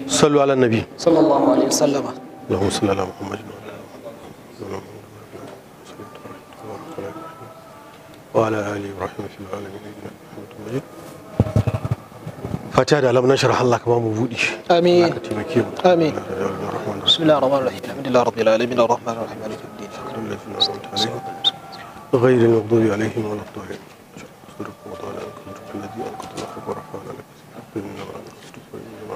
صلوا على النبي صلى الله عليه وسلم اللهم صل على محمد وعلى ال ابراهيم في العالمين انك حميد مجيد فاتحة da alam nashar Allah ka ba mu buɗi آمين ka taimake mu آمين. Ar-Rahman بسم الله الرحمن الرحيم الحمد لله رب العالمين الرحمن الرحيم مالك يوم الدين الذين أنعمت عليهم غير المغضوب عليهم ولا الضالين صدق وطال عنك الذي أنقض ظهرك ورفعنا لك إنما أنت إنما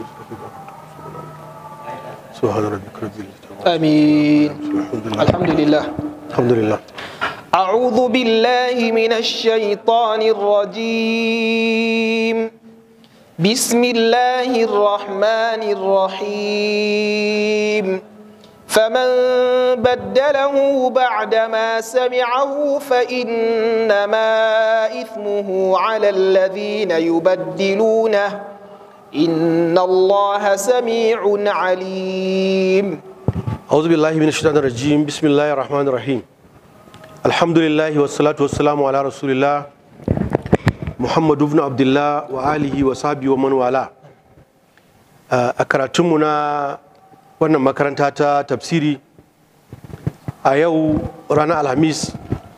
أنت سبحان ربك رب العزة عما آمين يصفون. الحمد لله الحمد لله الحمد لله أعوذ بالله من الشيطان الرجيم بسم الله الرحمن الرحيم فمن بدله بعدما سمعه فإنما إثمه على الذين يبدلونه إن الله سميع عليم أعوذ بالله من الشيطان الرجيم بسم الله الرحمن الرحيم الحمد لله والصلاة والسلام على رسول الله محمد بن عبد الله وآله وصحبه ومن والاه a karatunmu na wannan makaranta ta tafsiri a yau ranar alhamis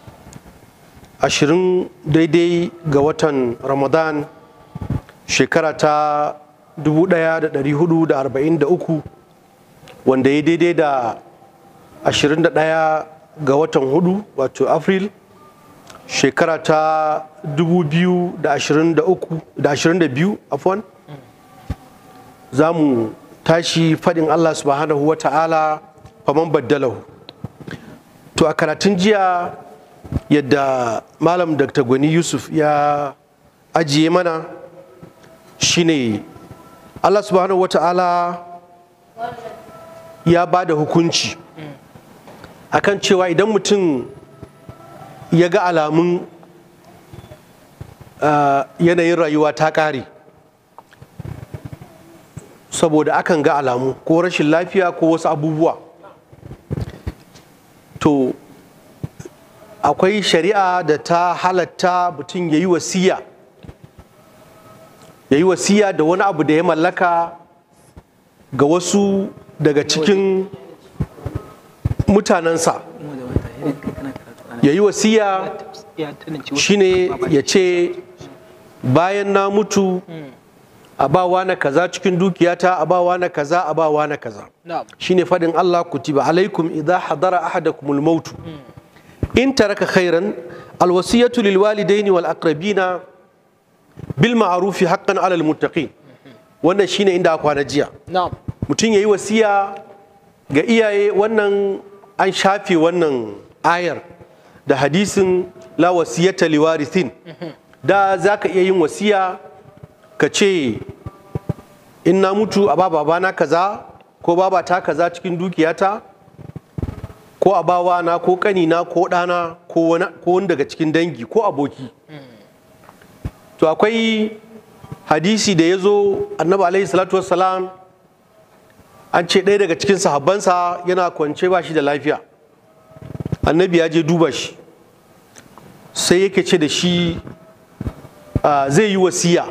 20 daidai ga watan ramadan shekara ta 1443 wanda ya daidai da 21 ga watan hudu wato april shekara ta 2022 afwan za mu tashi faɗin allah subhanahu wa ta'ala faman baddalahu to a karatun jiya yadda malam dr gwani yusuf ya ajiye mana shine allah subhanahu wa ta'ala ya ba da hukunci akan cewa idan mutum ya ga alamun ah, yanayin rayuwa ta ƙare saboda akan ga alamu ko rashin lafiya ko wasu abubuwa to akwai shari'a da ta halatta mutum ya yi wasiya ya yi wasiya da wani abu da ya mallaka ga wasu daga cikin mutanensa ya yi wasiya shine ya ce bayan na mutu a bawa na kaza cikin dukiyata a bawa na kaza a bawa na kaza نعم shine fadin Allah kutiba alaikum idza hadara ahadakumul maut in taraka khairan alwasiyatu lil walidaini wal aqrabina bil ma'ruf haqqan alal muttaqin wannan shine inda aka kwana jiya نعم mutum yayi wasiya ga iyaye wannan an shafe wannan ayar da hadisin la wasiyata liwarithin da zaka iya yin wasiya ka ce in na mutu a ba babana kaza ko babata kaza cikin dukiyata ko a bawa na ko kanina ko ɗana ko wani ko wani daga cikin dangi ko aboki to akwai hadisi da ya zo annabi alaihi salatu wassalam an ce ɗaya daga cikin sahabbansa yana kwance ba shi da lafiya annabi ya je duba shi sai yake ce da shi ah, zai yi wasiya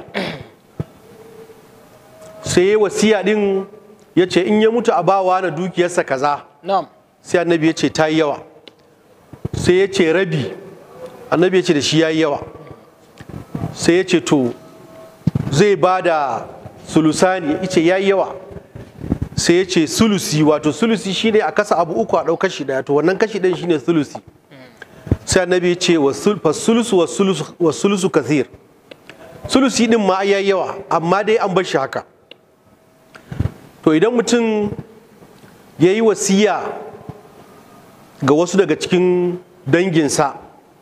sai ya wasiya din ya ce in ya mutu a bawa na dukiyarsa kaza نعم sai annabi ya ce ta yi yawa sai ya ce rabi annabi ya ce da shi ya yi yawa sai ya ce to zai ba da sulusani ya ce ya yi yawa sai ya ce sulusi wato sulusi shine a kasa abu uku a ɗau kashi ɗaya to wannan kashi ɗin shine sulusi sai annabi ya ce wa sul- fa sulusu wa sulusu wa sulusu kathir sulusi din ma ya yi yawa amma dai an bar shi haka to idan mutum ya yi wasiya ga wasu daga cikin danginsa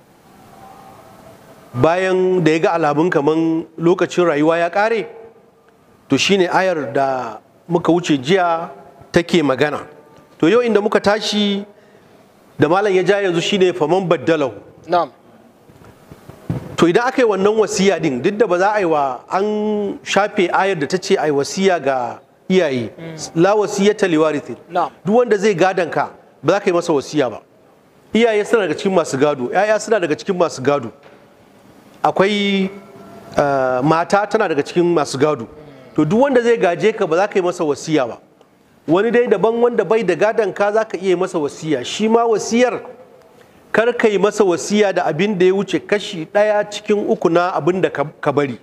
bayan da ya ga alamun kaman lokacin rayuwa ya ƙare to shine ayar da muka wuce jiya take magana to yau inda muka tashi da malam ya ja yanzu shine faman baddalahu نعم to idan aka yi wannan wasiya din duk da ba za a yi wa an shafe ayar da ta ce a yi wasiya ga iyaye la wasiyata liwarithin نعم duk wanda zai gadon ka ba za ka yi masa wasiya ba iyaye suna daga cikin masu gado yaya suna daga cikin masu gado akwai uh, mata tana daga cikin masu gado to duk wanda zai gaje ka ba za ka yi masa wasiya ba wani dai daban wanda bai da gadon ka za ka iya masa wasiya shi ma wasiyar kar ka yi masa wasiya da abin da ya wuce kashi ɗaya cikin uku na abin da ka ka bari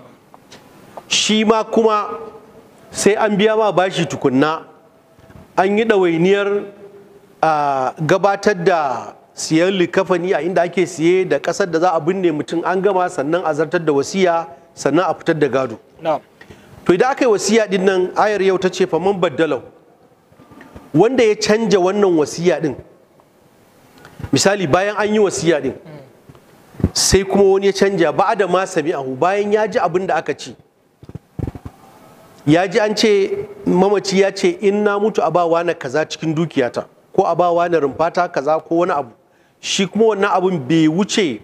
shi ma kuma sai an biya ma bashi tukunna an yi ɗawainiyar a gabatar da siyan likafani a inda ake siye da ƙasar da za a binne mutum an gama sannan a zartar da wasiya sannan a fitar da gado na'am to idan aka yi wasiya din nan ayar yau ta ce faman baddalau wanda ya canja wannan wasiya din misali bayan an yi wasiya din sai kuma wani ya canja ba da ma sami'ahu bayan ya ji abin da aka ci ya ji an ce mamaci ya ce in na mutu a bawa na kaza cikin dukiyata ko a bawa na rumfata kaza ko wani abu shi kuma wannan abun bai wuce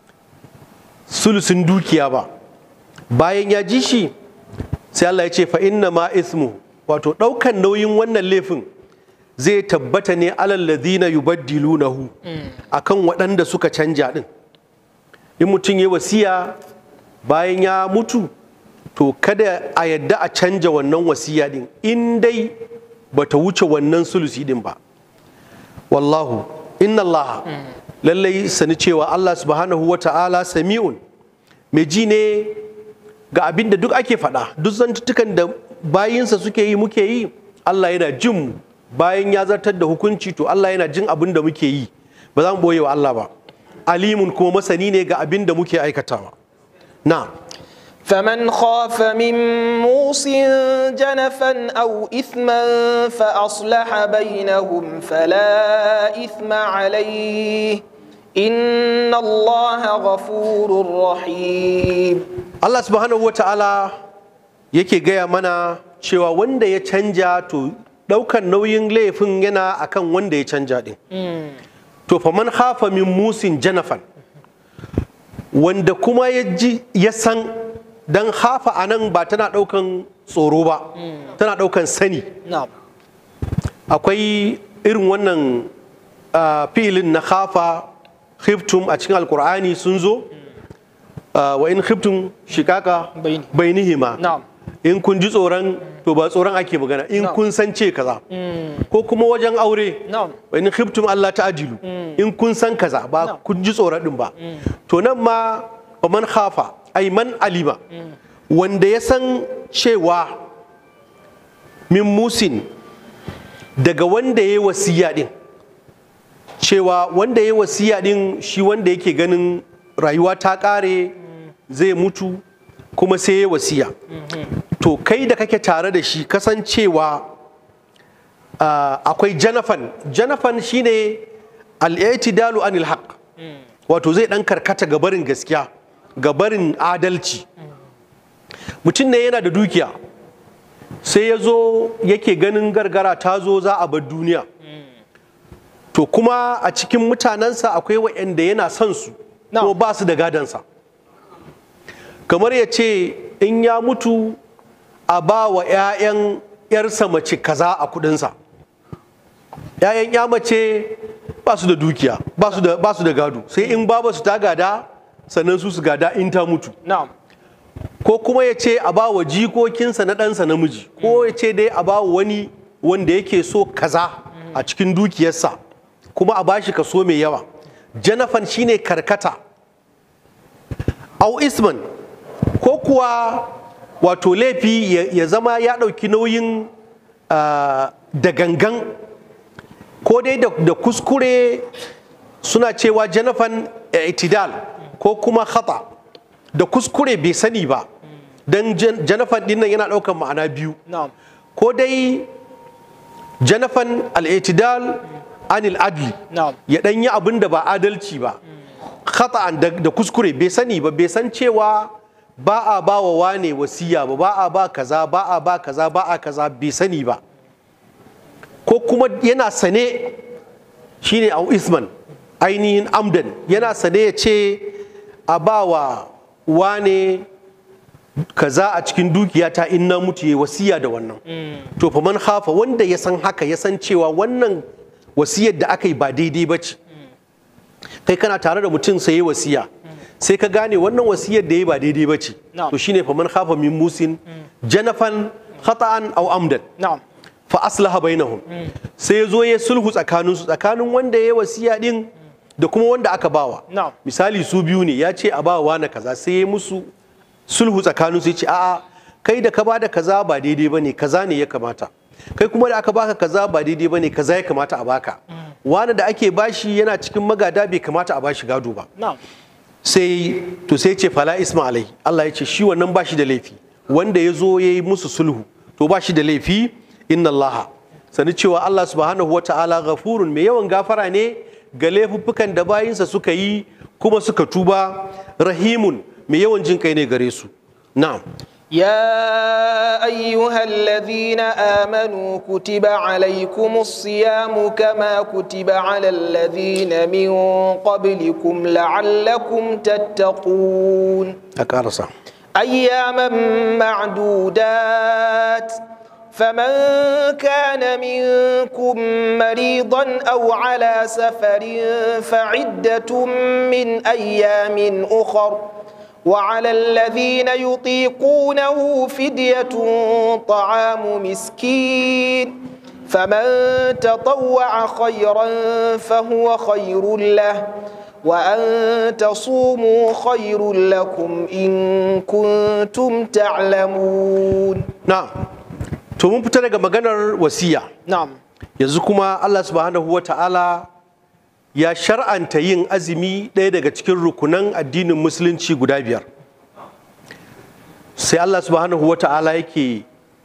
sulusun dukiya ba bayan ya ji shi sai Allah ya ce fa inna ma ismu wato ɗaukan nauyin wannan laifin zai tabbata ne alal ladina yubaddilunahu akan waɗanda suka canja din in mutum ya wasiya bayan ya mutu to kada a yadda a canja wannan wasiya din in dai bata wuce wannan sulusi din ba wallahu inna allaha lallai sani cewa Allah subhanahu wa ta'ala sami'un mai ji ne ga abin da duk ake faɗa duk zantuttukan da bayinsa suke yi muke yi Allah yana jin mu bayan ya zartar da hukunci to Allah yana jin abin da muke yi ba za mu boye wa Allah ba alimun kuma masani ne ga abin da muke aikatawa na فمن خاف من موص جنفا أو إثما فأصلح بينهم فلا إثم عليه إن الله غفور رحيم Allah subhanahu wa ta'ala yake gaya mana cewa wanda ya canja to ɗaukan nauyin laifin yana akan wanda ya canja ɗin. To fa man hafa min musin janafan wanda kuma ya ji ya san dan hafa a nan ba tana ɗaukan tsoro ba tana ɗaukan sani نعم akwai irin wannan ah, filin na hafa khiftum a cikin alkur'ani sun zo Ah, wa in khiftum shikaka Baini. bainihima نعم in kun ji tsoron to ba tsoron ake magana in Na'am. kun san ce kaza ko kuma wajen aure نعم wa in khiftum Allah ta'dilu in kun san kaza ba Na'am. kun ji tsoron din ba to nan ma wa man khafa ay man alima wanda ya san cewa min musin daga wanda ya yi wasiya din cewa wanda ya yi wasiya din shi wanda yake ganin rayuwa ta kare zai mutu kuma sai ya yi wasiya to kai da kake tare da shi kasancewa ah, akwai janafan janafan shine al-i'tidalu anil haqq wato zai dan karkata ga barin gaskiya ga barin adalci mutum ne yana da dukiya sai ya zo yake ganin gargara ta zo za a bar duniya to kuma a cikin mutanensa akwai waɗanda yana son su No. ko ba su da gadansa kamar ya ce in ya mutu a ba wa 'ya'yan 'yarsa mace kaza a kudinsa 'ya'yan ya mace ba su da dukiya ba su da- ba su da gado sai in baba su ta gada sannan su su gada in ta mutu نعم ko kuma ya ce a ba wa jikokinsa na ɗansa namiji ko ya ce dai a ba wa wani wanda yake so kaza a cikin dukiyarsa kuma a bashi kaso mai yawa janafan shine karkata au isman ko kuwa wato laifi ya- ya zama ya ɗauki nauyin ah, da gangan ko dai da da kuskure suna cewa janafan itidal ko kuma khata da kuskure bai sani ba don janafan dinnan yana ɗaukan ma'ana biyu نعم ko dai janafan al'itidal anil adli نعم ya ɗan yi abin da ba adalci ba khata'an da, da kuskure bai sani ba bai san cewa ba a ba wa wane wasiya ba ba a ba kaza ba a ba kaza ba a kaza bai sani ba ko kuma yana sane shine au isman ainihin amdan yana sane ya ce a ba wa wane kaza a cikin dukiyata in na mutu ya wasiya da wannan to fa man hafa wanda ya san haka ya san cewa wannan wasiyar da aka yi ba daidai ba ce kai kana tare da mutum sai ya wasiya sai ka gane wannan wasiyar da ya ba daidai ba ce Na'am. to shine faman khafa min musin janafan khata'an aw amdan na'am fa aslaha bainahum sai ya zo ya sulhu tsakanin su tsakanin wanda ya wasiya din da kuma wanda aka bawa Na'am. misali su biyu ne ya ce a bawa wani kaza sai ya musu sulhu tsakanin su ya ce a'a kai da ka bada kaza ba daidai bane kaza ne ya kamata kai kuma da aka baka kaza ba daidai bane kaza ya kamata a baka wani da ake bashi yana cikin magada bai kamata a bashi gado ba na'am sai to sai ce fala isma alai Allah ya ce shi wannan ba shi da laifi wanda ya zo ya yi musu sulhu to ba shi da laifi inna Allah sani cewa Allah subhanahu wa ta'ala ghafurun mai yawan gafara ne ga laifuffukan da bayinsa suka yi kuma suka tuba rahimun mai yawan jin kai ne gare su na'am يا أيها الذين آمنوا كتب عليكم الصيام كما كتب على الذين من قبلكم لعلكم تتقون a karasa أياما معدودات فمن كان منكم مريضا أو على سفر فعدة من أيام أخر وعلى الذين يطيقونه فدية طعام مسكين فمن تطوع خيرا فهو خير له وأن تصوموا خير لكم إن كنتم تعلمون na'am to mun fita daga maganar wasiya نعم yanzu kuma Allah subhanahu wa ta'ala ya shar'anta yin azumi ɗaya daga cikin rukunan addinin musulunci guda biyar sai Allah subhanahu wa ta'ala yake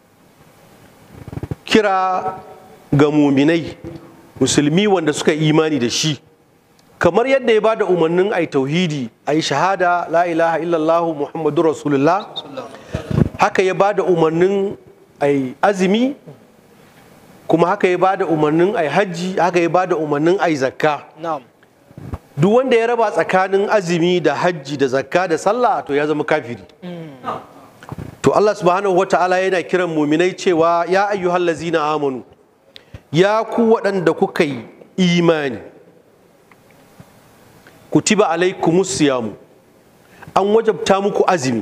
kira ga muminai musulmi wanda suka yi imani da shi kamar yadda ya bada umarnin ai tauhidi ai shahada la ilaha illallah muhammadu rasulullah haka ya bada umarnin ai azumi kuma haka ya bada umarnin ai hajji haka ya bada umarnin ai zakka نعم duk wanda ya raba tsakanin azumi da hajji da zakka da sallah to ya zama kafiri to Allah subhanahu wata'ala yana kiran muminai cewa ya ayyuhal lazina amanu ya ku waɗanda kuka yi imani kutiba alaikumus siyamu an wajabta muku azumi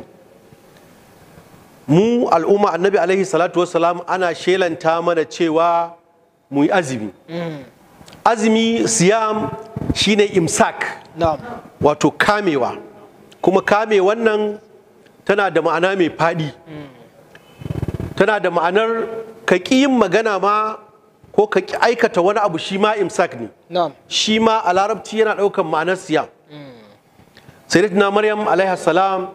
mu al'umma annabi alaihi salatu wassalam ana shelanta mana cewa mu yi azumi azumi siyam shine imsak نعم wato kamewa kuma kame wannan tana da ma'ana mai faɗi tana da ma'anar ka ƙi yin magana ma ko ka ƙi aikata wani abu shi ma imsak ne نعم shi ma a larabci yana ɗaukan ma'anar siyam sayyidatina maryam alaihi salam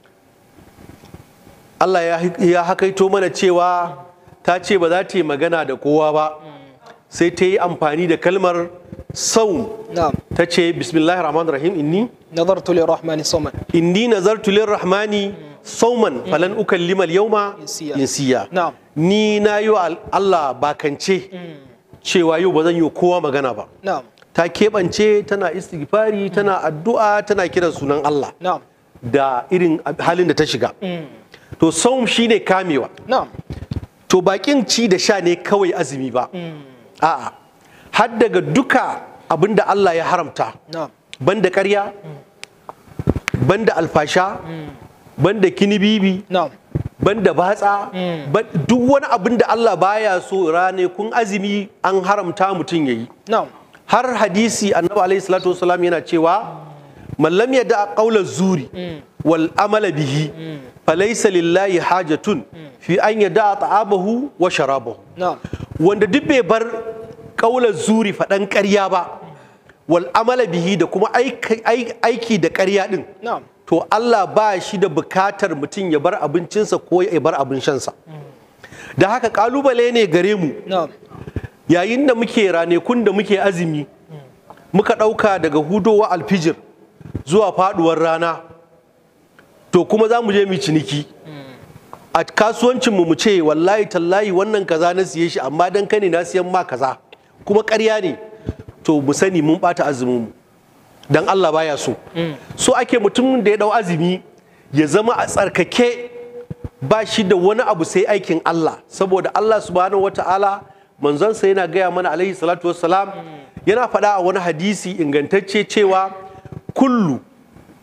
Allah ya, ya hakaito mana cewa ta ce ba za ta yi magana da kowa ba sai ta yi amfani da kalmar saum نعم ta ce bismillahir rahmanir rahim inni نظرت للرحمن صوما inni nazartu lirrahmani sauman falan ukallima al-yawma Insiya. insiya نعم ni na yi wa Allah bakance cewa yau ba zan yi wa kowa magana ba نعم ta keɓance tana istighfari tana addu'a tana kiran sunan Allah نعم da irin halin da ta shiga to saum shine kamewa نعم to bakin ci da sha ne kawai azumi ba a'a har daga duka abin da Allah ya haramta نعم banda ƙarya banda alfasha banda kinibibi نعم banda batsa ban- duk wani abin da Allah baya so rane kun azumi an haramta mutum yayi نعم har hadisi annabi alaihi salatu wasalam yana cewa man lam yada qawla zuri wal amala bihi falaysa lillahi hajatun fi an yada ta'abahu wa sharabahu نعم wanda duk bai bar ƙaular zuri faɗan ƙarya ba wal amala bihi da kuma aiki- ai- aiki da ƙarya ɗin نعم to Allah ba shi da bukatar mutum ya bar abincinsa ko ya bar abin shansa da haka ƙalubale ne gare mu نعم yayin da muke ranekun da muke azumi muka ɗauka daga hudowa alfijir zuwa faɗuwar rana to kuma za mu je mu ciniki a kasuwancinmu mu ce wallahi tallahi wannan kaza na siye shi amma dan kane na siyan ma kaza kuma ƙarya ne to mu sani mun ɓata azumin mu dan Allah baya so so ake mutumin da ya ɗau azumi ya zama a tsarkake ba shi da wani abu sai aikin Allah saboda Allah subhanahu wata'ala manzonsa yana gaya mana alaihi salatu wassalam yana faɗa a wani hadisi ingantacce cewa kullu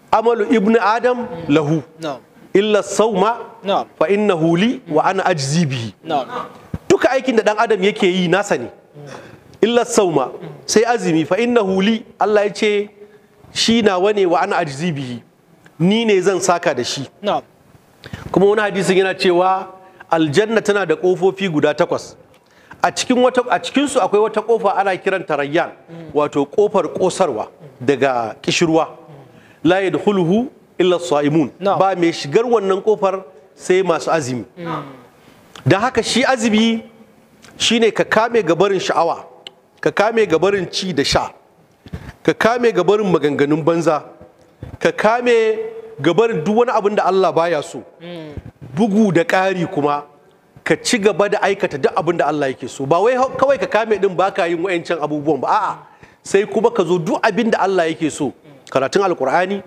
amalu ibnu adam lahu na'am illa sauma na'am fa innahu li wa ana ajzi bihi na'am duka aikin da dan adam yake yi nasa ne illa sauma sai azumi fa innahu li Allah ya ce shi nawa ne wa ana ajzi bihi ni ne zan saka da shi na'am kuma wani hadisin yana cewa aljanna tana da kofofi guda takwas a cikin wata a cikin su akwai wata kofa ana kiranta rayyan wato kofar kosarwa daga kishirwa la yadkhuluhu illa saimun Na'am. ba mai shigar wannan kofar sai masu azumi don haka shi azumi shine ka kame gabarin sha'awa ka kame gabarin ci da sha ka kame gabarin maganganun banza ka kame gabarin duk wani abin da Allah baya so bugu da ƙari kuma ka ci gaba da aikata duk abin da Allah yake so ba wai hau- kawai ka kame din baka yin wayancan abubuwan ba a'a sai kuma ka zo duk abin da Allah yake so karatun alkur'ani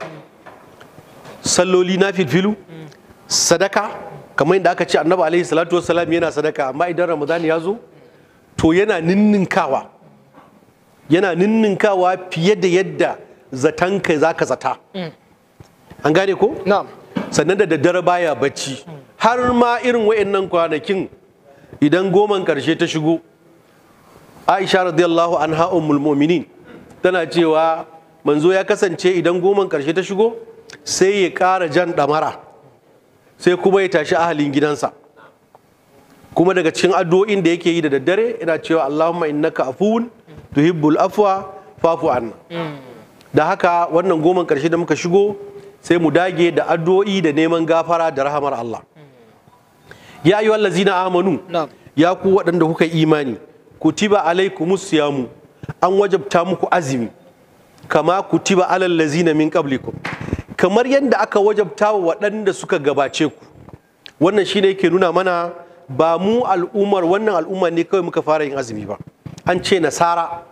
salloli na filfilu sadaka kamar yadda aka ce annabi alaihi salatu wassalam yana sadaka amma idan ramadan ya zo to yana ninninkawa yana ninninkawa fiye da yadda zatanka za ka zata an gane ko na'am sannan da daddare baya bacci har ma irin wa'annan kwanakin idan goman karshe ta shigo aisha radiyallahu anha ummul mu'minin tana cewa manzo ya kasance idan goman karshe ta shigo sai ya ƙara jan ɗamara sai kuma ya tashi ahalin gidansa kuma daga cikin addu'o'in da yake yi da daddare ina cewa Allahumma innaka afuwun tuhibbul afwa fafu anna da haka wannan goman karshe da muka shigo sai mu dage da addu'o'i da neman gafara da rahamar Allah ya ayyuha allazina amanu Na'am. ya ku waɗanda kuka yi imani kutiba alaikumus siyamu an wajabta muku azumi kama kutiba alal lazina min qablikum kamar yadda aka wajabta wa waɗanda suka gabace ku wannan shine yake nuna mana ba mu al'ummar wannan al'umma ne kawai muka fara yin azumi ba an ce nasara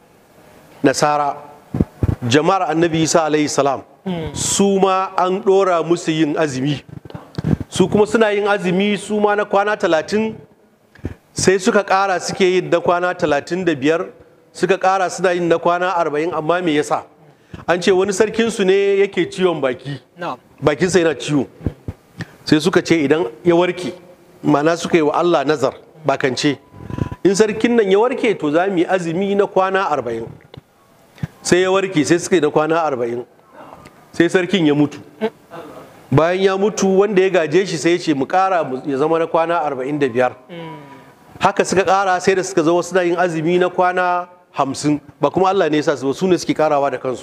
nasara jama'ar annabi isa alaihi salam su ma an ɗora musu yin azumi su kuma suna yin azumi su ma na kwana talatin sai suka ƙara suke yin na kwana talatin da biyar suka ƙara suna yin na kwana arba'in amma me yasa an ce wani sarkinsu ne yake ciwon baki na'am bakinsa yana ciwo sai suka ce idan ya warke mana suka yi wa Allah nazar bakance in sarkin nan ya warke to za mu yi azumi na kwana arba'in sai ya warke sai suka yi na kwana arba'in sai sarkin ya mutu bayan ya mutu wanda ya gaje shi sai ya ce mu kara mu- ya zama na kwana arba'in da biyar haka suka kara sai da suka zama suna yin azumi na kwana hamsin ba kuma Allah ne ya sa su ba su ne suke karawa da kansu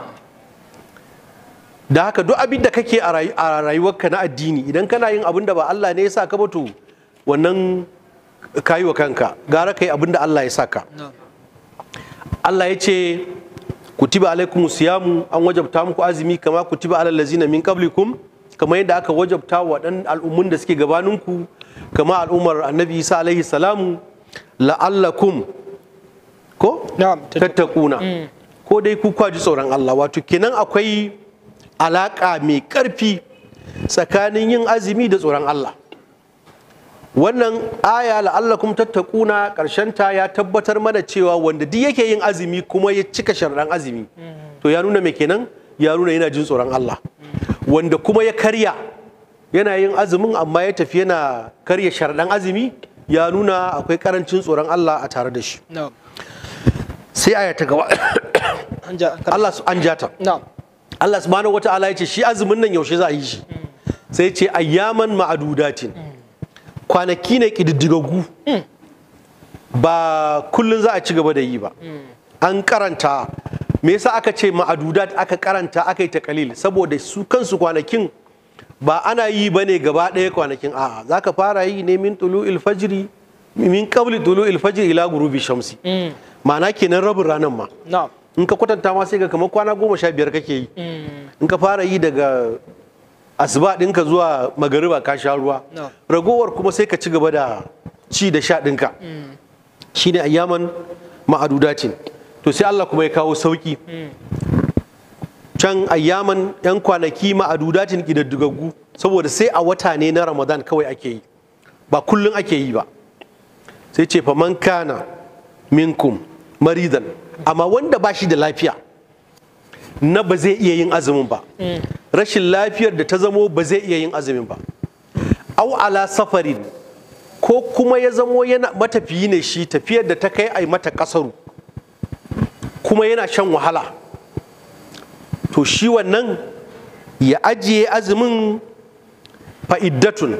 da haka duk abin da kake a rayu- a rayuwarka na addini idan kana yin abin da ba Allah ne ya sa ka ba to wannan kayi wa kanka gara kai abin da Allah ya sa ka na'am Allah ya ce kutiba alaikum siyamu an wajabta muku azumi kama kutiba alal lazina min qablikum kamar yadda aka wajabta wa dan al'ummun da suke gabaninku kama al'ummar annabi Isa alaihi salamu la'allakum ko na'am tattakuna ko dai ku kwaji tsoron Allah wato kenan akwai alaka mai karfi tsakanin yin azumi da tsoron Allah wannan aya la'allakum tattakuna ta ya tabbatar mana cewa wanda duk yake yin azumi kuma ya cika sharaɗan azumi to ya nuna mai kenan ya nuna yana jin tsoron Allah wanda kuma ya karya yana yin azumin amma ya tafi yana karya sharaɗan azumi ya nuna akwai karancin tsoron Allah a tare da shi na'am sai aya ta gaba an ja an Allah su an jata na'am Allah subhanahu wata'ala ya ce shi azumin nan yaushe za a yi shi sai ce ayyaman ma'adudatin kwanaki ne kididdigaggu ba kullum za a ci gaba da yi ba an karanta me yasa aka ce ma'adudat aka karanta aka yi ta kalil saboda su kansu kwanakin ba ana yi ba ne gaba ɗaya kwanakin a'a za ka fara yi ne min tulu ilfajiri min qabli tulu ilfajiri ila gurubi shamsi ma'ana kenan rabin ranar ma na'am in ka kwatanta ma sai ga kamar kwana goma sha biyar kake yi in ka fara yi daga asuba ɗinka zuwa magariba ka sha ruwa No. ragowar kuma sai ka ci gaba da ci da sha ɗinka shine ayyaman ma'adudacin to sai Allah kuma ya kawo sauki can ayyaman yan kwanaki ma'adudacin ƙidaddugaggu saboda sai a wata ne na ramadan kawai ake yi ba kullum ake yi ba sai ce fa man kana minkum maridan amma wanda ba shi da lafiya na ba zai iya yin azumin ba rashin lafiyar da ta zamo ba zai iya yin azumin ba au ala safarin ko kuma ya zamo yana matafiyi ne shi tafiyar da ta kai a mata kasaru kuma yana shan wahala to shi wannan ya ajiye azumin fa'iddatun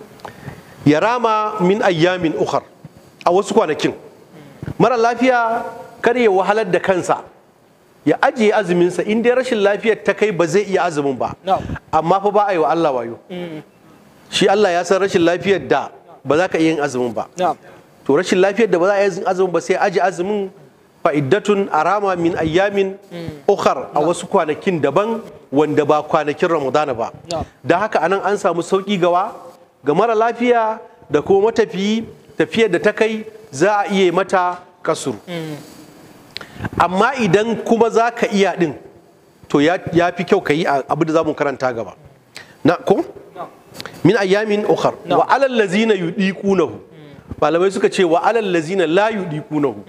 ya rama min ayyamin ukhar a wasu kwanakin mara lafiya kar ya wahalar da kansa ya ajiye azuminsa in dai rashin lafiyar ta kai ba zai iya azumin ba Na'am. amma fa ba a yi wa Allah wayo shi Allah ya san rashin lafiyar da ba za ka iya yin azumin ba na'am to rashin lafiyar da ba za a yi yin azumin ba sai aji azumin fa'iddatun arama min ayyamin ukhar a wasu kwanakin daban wanda ba kwanakin ramadana ba Na'am. da haka anan an samu sauki gawa ga mara lafiya da kuma matafiyi tafiyar da ta kai za a iya mata kasuru amma idan kuma za ka iya din to ya ya fi kyau ka yi abu da za mu karanta gaba na ko min ayyamin ukhar Na'am. wa alal ladzina yudiqunahu malamai suka ce wa alal ladzina la yudiqunahu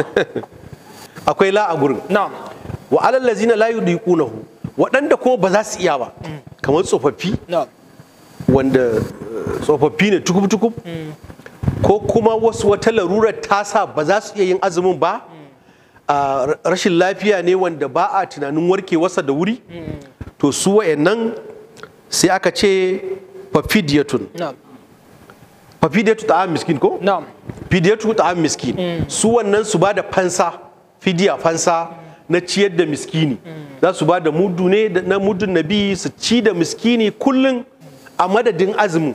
akwai la a gurin na'am wa alal ladzina la yudiqunahu waɗanda kuma ba za su iya ba kamar tsofaffi na'am wanda eh, tsofaffi ne tukub-tukub ko kuma wasu wata larurar tasa ba za su iya yin azumin ba a r- rashin lafiya ne wanda ba a tunanin warkewarsa da wuri to su wa'annan sai aka ce fafidiyatun na'am fafidiyatu ta'am miskin ko na'am fidiyatu ta'am miskin su wannan su ba da fansa fidiya fansa na ciyar da miskini za su ba da mudu ne da- na mudun nabi su ci da miskini kullum a madadin azumin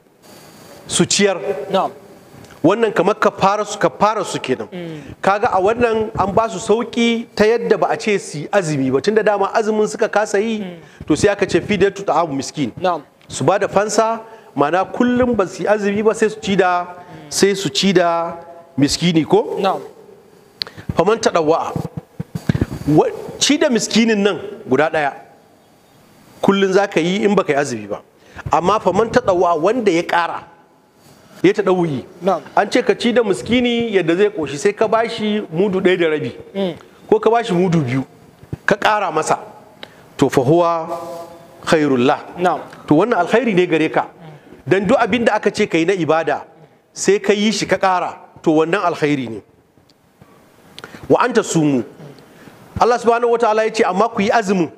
su ciyar na'am wannan kamar kafara su kafara su kenan kaga a wannan an ba su sauki ta yadda ba a ce su yi azumi ba tunda dama azumin suka kasa yi to sai aka ce fidiyatu ta'am miskin na'am su ba da fansa mana kullum ba su yi azumi ba sai su ci da sai su ci da miskini ko na'am faman taɗawa'a Wa- ci da miskinin nan guda ɗaya kullum za ka yi in baka yi azumi ba amma faman taɗawa'a wanda ya ƙara ya taɗawuyi Na'am. an ce ka ci da miskini yadda zai ƙoshi sai ka bashi mudu ɗaya da rabi ko ka bashi mudu biyu ka ƙara masa to fa huwa khairullah na'am to wannan alkhairi ne gare ka dan duk abin da aka ce ka yi na ibada sai ka yi shi ka ƙara to wannan alkhairi ne wa anta sumu Allah subhanahu wataala ya ce amma ku yi azumin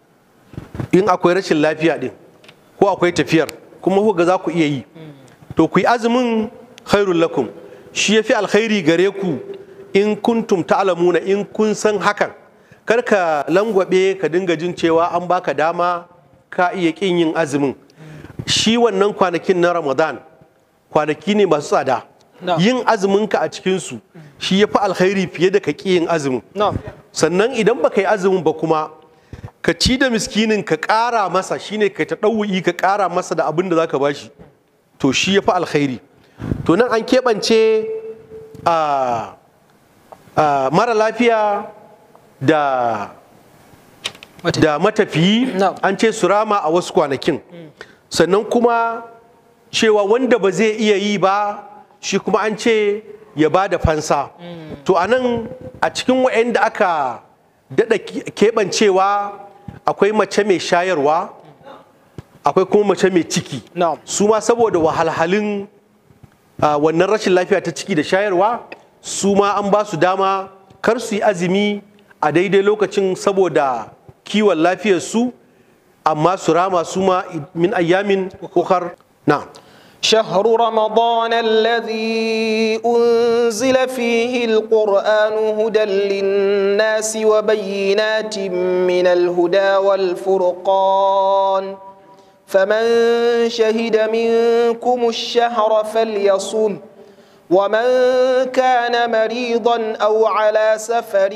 in akwai rashin lafiya din ko akwai tafiyar kuma ku ga za ku iya yi to ku yi azumin khairul lakum shi yafi alkhairi gare ku in kuntum ta'lamuna in kun san hakan kar ka langwabe ka dinga jin cewa an baka dama ka iya kin yin azumin shi wannan kwanakin na Ramadan kwanaki ne masu tsada Na'am. yin azuminka a cikinsu shi ya fi alkhairi fiye da ka ƙi yin azumin na'am sannan idan baka yi azumin ba kuma ka ci da miskinin ka ƙara masa shine ka ta ɗau'i ka ƙara masa da abin da za ka bashi to shi ya fi alkhairi to nan an keɓance a a mara lafiya da Mata- da matafiyi Na'am. an ce su rama a wasu kwanakin sannan kuma cewa wanda ba zai iya yi ba shi kuma an ce ya ba da fansa to a nan a cikin wa'anda aka daɗa keɓancewa akwai mace mai shayarwa akwai kuma mace mai ciki na'am su ma saboda wahalhalun a, wannan rashin lafiya ta ciki da shayarwa su ma an ba su dama kar su yi azumi a daidai lokacin saboda kiwon lafiyarsu amma su rama su ma min ayyamin ukar na شهر رمضان الذي أنزل فيه القرآن هدى للناس وبينات من الهدى والفرقان فمن شهد منكم الشهر فليصم ومن كان مريضا أو على سفر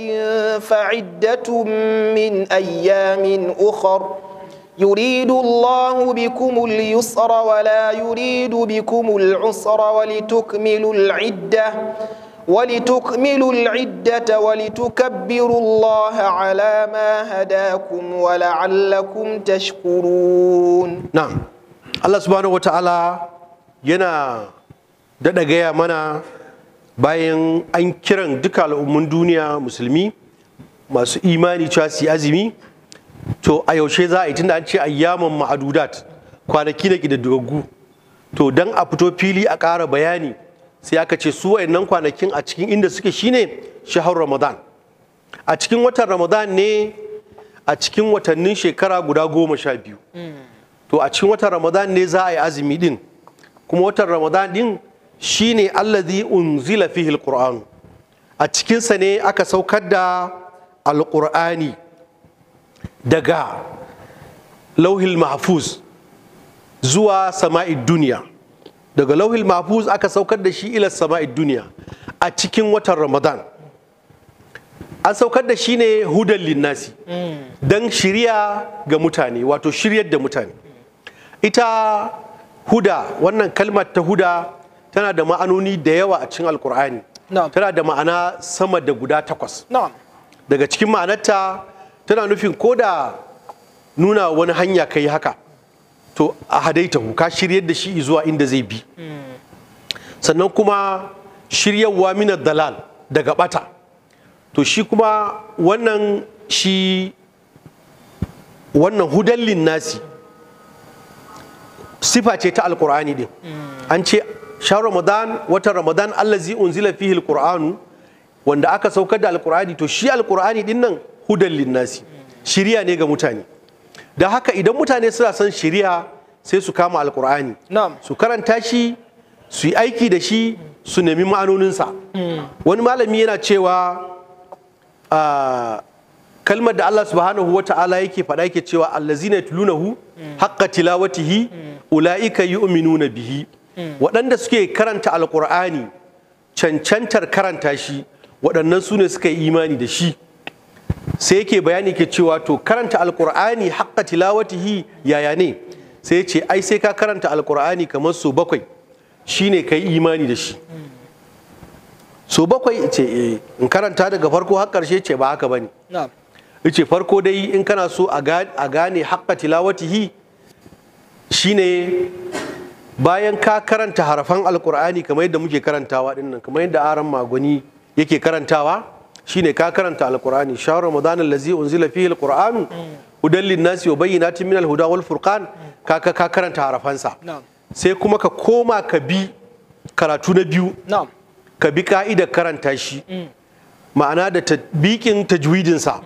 فعدة من أيام أخر يريد الله بكم اليسر ولا يريد بكم العسر ولتكملوا العدة ولتكملوا العدة ولتكبروا الله على ما هداكم ولعلكم تشكرون na Allah subhanahu wata'ala yana daɗa gaya mana bayan an kiran duka al'ummun duniya musulmi masu imani cewa su yi azumi to a yaushe za a yi tunda an ce ayyaman ma'adudat kwanaki na ƙididdigaggu to don a fito fili a ƙara bayani sai aka ce su wayannan kwanakin a cikin inda suke shine shahar ramadan a cikin watan ramadan ne a cikin watannin shekara guda goma sha biyu to a cikin watan ramadan ne za a yi azumi din kuma watan ramadan din shine allazi unzila fihi alquran a cikinsa ne aka saukar da alqur'ani daga lauhil mahfuz zuwa sama'id duniya daga lauhil mahfuz aka saukar da shi ila sama'id duniya a cikin watan ramadan an saukar da shi ne hudan linnasi don shirya ga mutane wato shiryar da mutane ita huda wannan kalmar ta huda tana da ma'anoni da yawa a cikin alkur'ani Na'am. tana da ma'ana sama da guda takwas na'am daga cikin ma'anarta tana nufin ko da nuna wani hanya kai haka to a hadaitahu ka shiryar da shi zuwa inda zai bi sannan kuma shiryarwa minar dalal daga bata to shi kuma wannan shi wannan hudallin nasi sifa ce ta alkur'ani din an ce sha ramadan watan ramadan allazi unzila fihi alqur'anu wanda aka saukar da alkur'ani to shi alkur'ani din nan hudan linnasi shiriya ne ga mutane da haka idan mutane suna son shiriya sai su kama alkur'ani na'am su karanta shi su yi aiki da shi su nemi ma'anoninsa wani malami yana cewa ah, kalmar da Allah subhanahu wa ta'ala yake faɗa yake cewa allazina yatlunahu haqqa tilawatihi ulaika yu'minuna bihi waɗanda suke karanta alkur'ani cancantar karanta shi waɗannan su ne suka yi imani da shi sai yake bayani ke cewa to karanta alkur'ani haqqa tilawatihi yaya ne sai ya ce ai sai ka karanta alkur'ani kamar so bakwai shine ka yi imani da shi so bakwai ce eh in karanta daga farko har ƙarshe ce ba haka bane na'am yace farko dai in kana so a ga- a gane haqqa tilawatihi shine bayan ka karanta harafan alkur'ani kamar yadda muke karantawa dinnan kamar yadda aran magwani yake karantawa shine ka karanta alkur'ani shahar ramadan allazi unzila fihi alqur'anu hudan linnasi wa bayyinatin min alhuda wal furqan ka ka ka karanta harafansa na'am sai kuma ka koma ka bi karatu na biyu na'am ka bi ka'idar karanta shi ma'ana da tatbikin tajwidinsa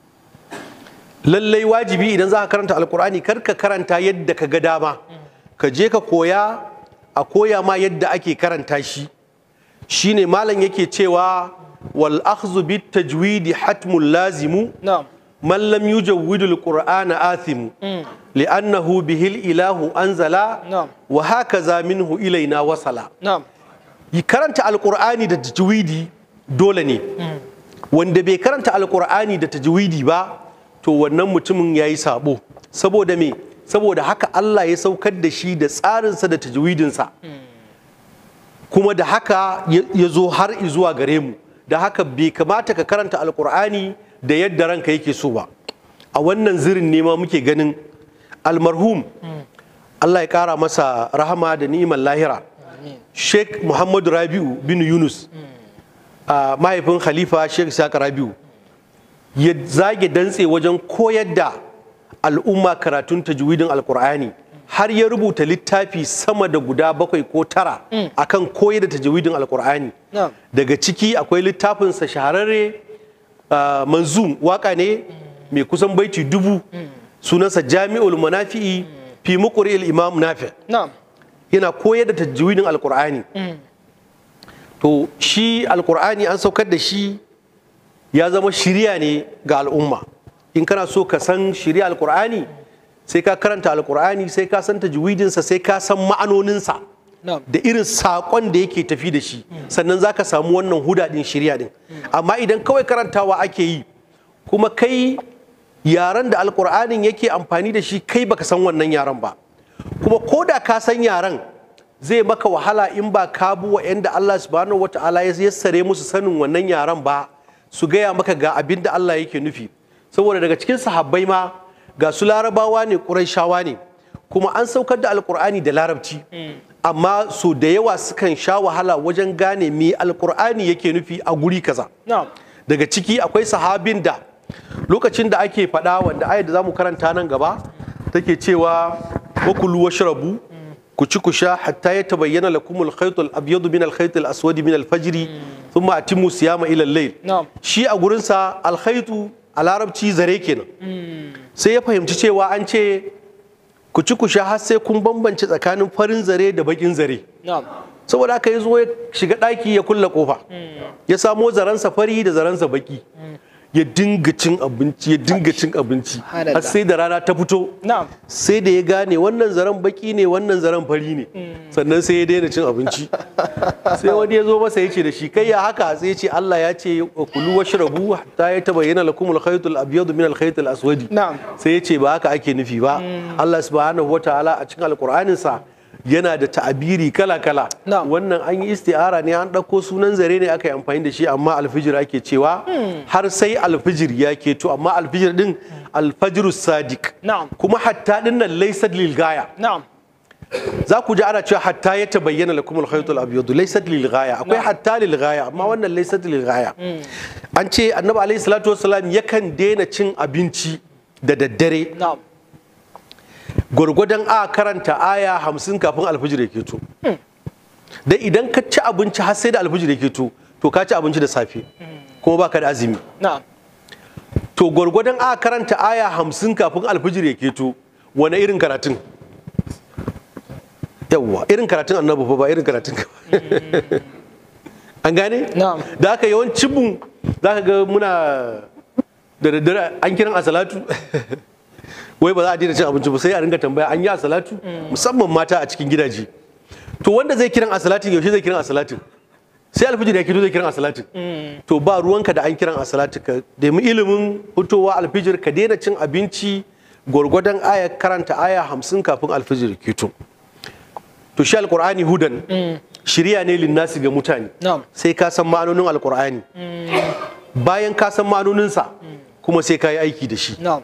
lallai wajibi idan za ka karanta alkur'ani kar ka karanta yadda ka ga dama ka je ka koya a koya ma yadda ake karanta shi shine malam yake cewa wal akhdhu bit tajwidi hatmun lazimu na'am man lam yujawwidu alqur'ana athimu li'annahu bihil ilahu anzala Na'am. wa hakaza minhu ilaina wasala na'am yi karanta alkur'ani da tajwidi dole ne wanda bai karanta alkur'ani da tajwidi ba to wannan mutumin ya yi sabo saboda me saboda haka Allah ya saukar da shi da tsarinsa da tajwidinsa kuma da haka ya ya zo har zuwa gare mu da haka bai kamata ka karanta alkur'ani da yadda ranka yake so ba a wannan zirin ne ma muke ganin almarhum Allah ya kara masa rahama da ni'imar lahira Sheikh Muhammadu Rabi'u bin Yunus a mahaifin Khalifa Sheikh Saka Rabi'u ya zage dantse wajen koyar da al'umma karatun tajwidin alkur'ani har ya rubuta littafi sama da guda bakwai ko tara akan koyar da tajwidin alkur'ani Na'am. daga ciki akwai littafinsa shahararre ah, manzum waka ne mai kusan baiti dubu sunansa jami'ul manafi'i fi muqri'il imam nafi' na'am yana koyar da tajwidin alkur'ani to shi alkur'ani an saukar da shi ya zama shiriya ne ga al'umma in kana so ka san shiriya alkur'ani sai ka karanta alkur'ani sai ka san tajwidinsa sai ka san ma'anoninsa na'am da irin saƙon da yake tafi da shi sannan za ka samu wannan huda ɗin shirya ɗin amma idan kawai karantawa ake yi kuma kai yaren da alkur'anin yake amfani da shi kai baka san wannan yaren ba kuma ko da ka san yaren zai maka wahala in ba ka bi wa'yanda Allah subhanahu wata'ala ya yassare musu sanin wannan yaren ba su gaya maka ga abin da Allah yake nufi saboda daga cikin sahabbai ma ga su larabawa ne ƙurayshawa ne kuma an saukar da alkur'ani da larabci amma so da yawa sukan sha wahala wajen gane me alkur'ani yake nufi a guri kaza na'am daga ciki akwai sahabin da lokacin da ake faɗa wanda ayat da zamu karanta nan gaba take cewa wa kulu washrabu ku ci ku sha hatta ya tabayyana lakum al-khayt al-abyad min al-khayt al-aswad min al-fajr thumma atimmu siyama ila al-layl Na'am. shi a gurin sa al-khaytu a larabci zare kenan sai ya fahimci cewa an ce ku ci ku sha har sai kun bambance tsakanin farin zare da bakin zare na'am saboda haka ya zo ya shiga ɗaki ya kulla kofa ya samo zaransa fari da zaransa baki ya dinga cin abinci ya dinga cin abinci Subhanallah. har sai da rana ta fito na'am sai da ya gane wannan zaren baki ne wannan zaren fari ne sannan sai ya daina cin abinci sai wani ya zo masa ya ce da shi kai ya haka sai ya ce Allah ya ce kulu washrabu hatta ya tabayyana lakum al-khayt al-abyad min al-khayt al-aswad Na'am. sai ya ce ba haka ake nufi ba Allah subhanahu wataala a cikin alqur'anin sa yana da ta'abiri kala-kala Na'am. wannan an yi isti'ara ne an ɗauko sunan zare ne aka yi amfani da shi amma alfijir ake cewa har sai alfijir ya keto amma alfijir din alfajirus sadiq Na'am. kuma hatta din nan laysat lil gaya na'am za ku ji ana cewa hatta ya tabayyana lakum al-khaytul abyad laysat lil ghaya akwai hatta lil ghaya amma wannan laysat lil ghaya an ce annabi alaihi salatu wassalam yakan daina cin abinci da daddare na'am gwargwadon a karanta aya hamsin kafin alfijir ya keto da idan ka ci abinci har sai da alfijir ya keto to ka ci abinci da safe kuma baka da azumi na'am to gwargwadon a karanta aya hamsin kafin alfijir ya keto wane irin karatun yawwa irin karatun annabi fa ba irin karatun ka ba. an gane Na'am. da haka yawancin mu za ka ga muna da daddare an kiran a salatu wai ba za a daina cin abinci ba sai a ringa tambaya an yi a salatu musamman mata a cikin gidaje to wanda zai kiran a salatin yaushe zai kiran a salatin sai alfijir ya kito zai kiran a salatin to ba ruwanka da an kiran a salatin ka nemi ilimin fitowa alfijir ka daina cin abinci gwargwadon aya karanta aya hamsin kafin alfijir kito to shi alkur'ani hudan shirya ne linnasi ga mutane Na'am. sai ka san ma'anonin alkur'ani bayan ka san ma'anoninsa kuma sai ka yi aiki da shi na'am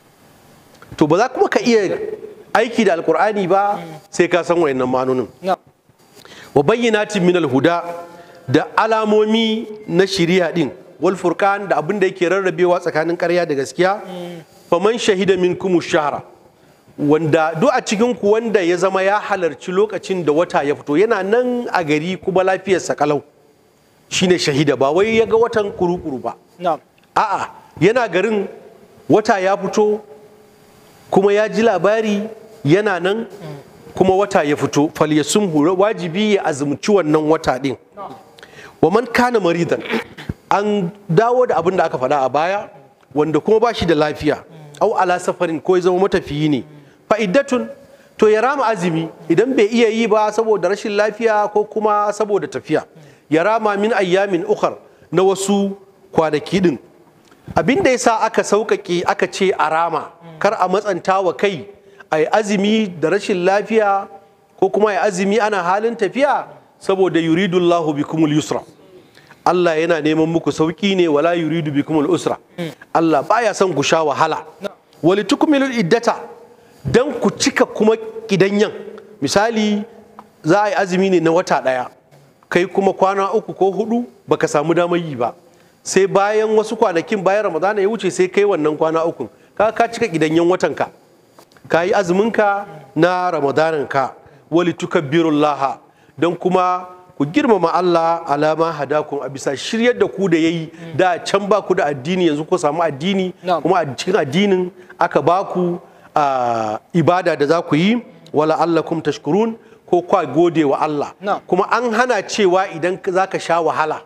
to ba za kuma ka iya aiki da alkur'ani ba sai ka san wayannan ma'anonin na'am wa bayyinatin min alhuda da alamomi na shiriya din wal furqan da abin da yake rarrabewa tsakanin ƙarya da gaskiya faman shahida minkum shahra wanda duk a cikin ku wanda ya zama ya halarci lokacin da wata ya fito yana nan a gari kuma lafiyarsa kalau shine shahida ba wai ya ga watan kurukuru ba na'am a'a yana garin wata ya fito kuma ya ji labari yana nan kuma wata ya fito falyasumhu wajibi ya azumci wannan wata din wa man kana maridan an dawo da abin da aka faɗa a baya wanda kuma ba shi da lafiya au ala safarin ko ya zama matafiyi ne fa'iddatun to ya rama azumi idan bai iya yi ba saboda rashin lafiya ko kuma saboda tafiya ya rama min ayyamin ukhar na wasu kwanaki din abin da yasa aka sauƙaƙe aka ce a rama kar a matsanta wa kai a yi azumi da rashin lafiya ko kuma ya azumi ana halin tafiya saboda yuridullahu bikumul yusra Allah yana neman muku sauki ne wala yuridu bikumul usra Allah baya son ku sha wahala wali tukmilul iddata dan ku cika kuma kidanyan misali za a yi azumi ne na wata ɗaya kai kuma kwana uku ko hudu baka samu damar yi ba sai bayan wasu kwanakin bayan ramadana ya wuce sai kai wannan kwana uku ka ka cika kidanyan watanka ka yi azuminka na ramadananka wali tukabbirullaha don kuma ku girmama Allah alama hadakun a bisa shiryar da ku da yayi da can ba ku da addini yanzu ku samu addini Na'am. kuma a cikin addinin aka ba ku a, ibada da za ku yi wala allakum tashkurun ko kwa gode wa Allah Na'am. kuma an hana cewa idan za ka sha wahala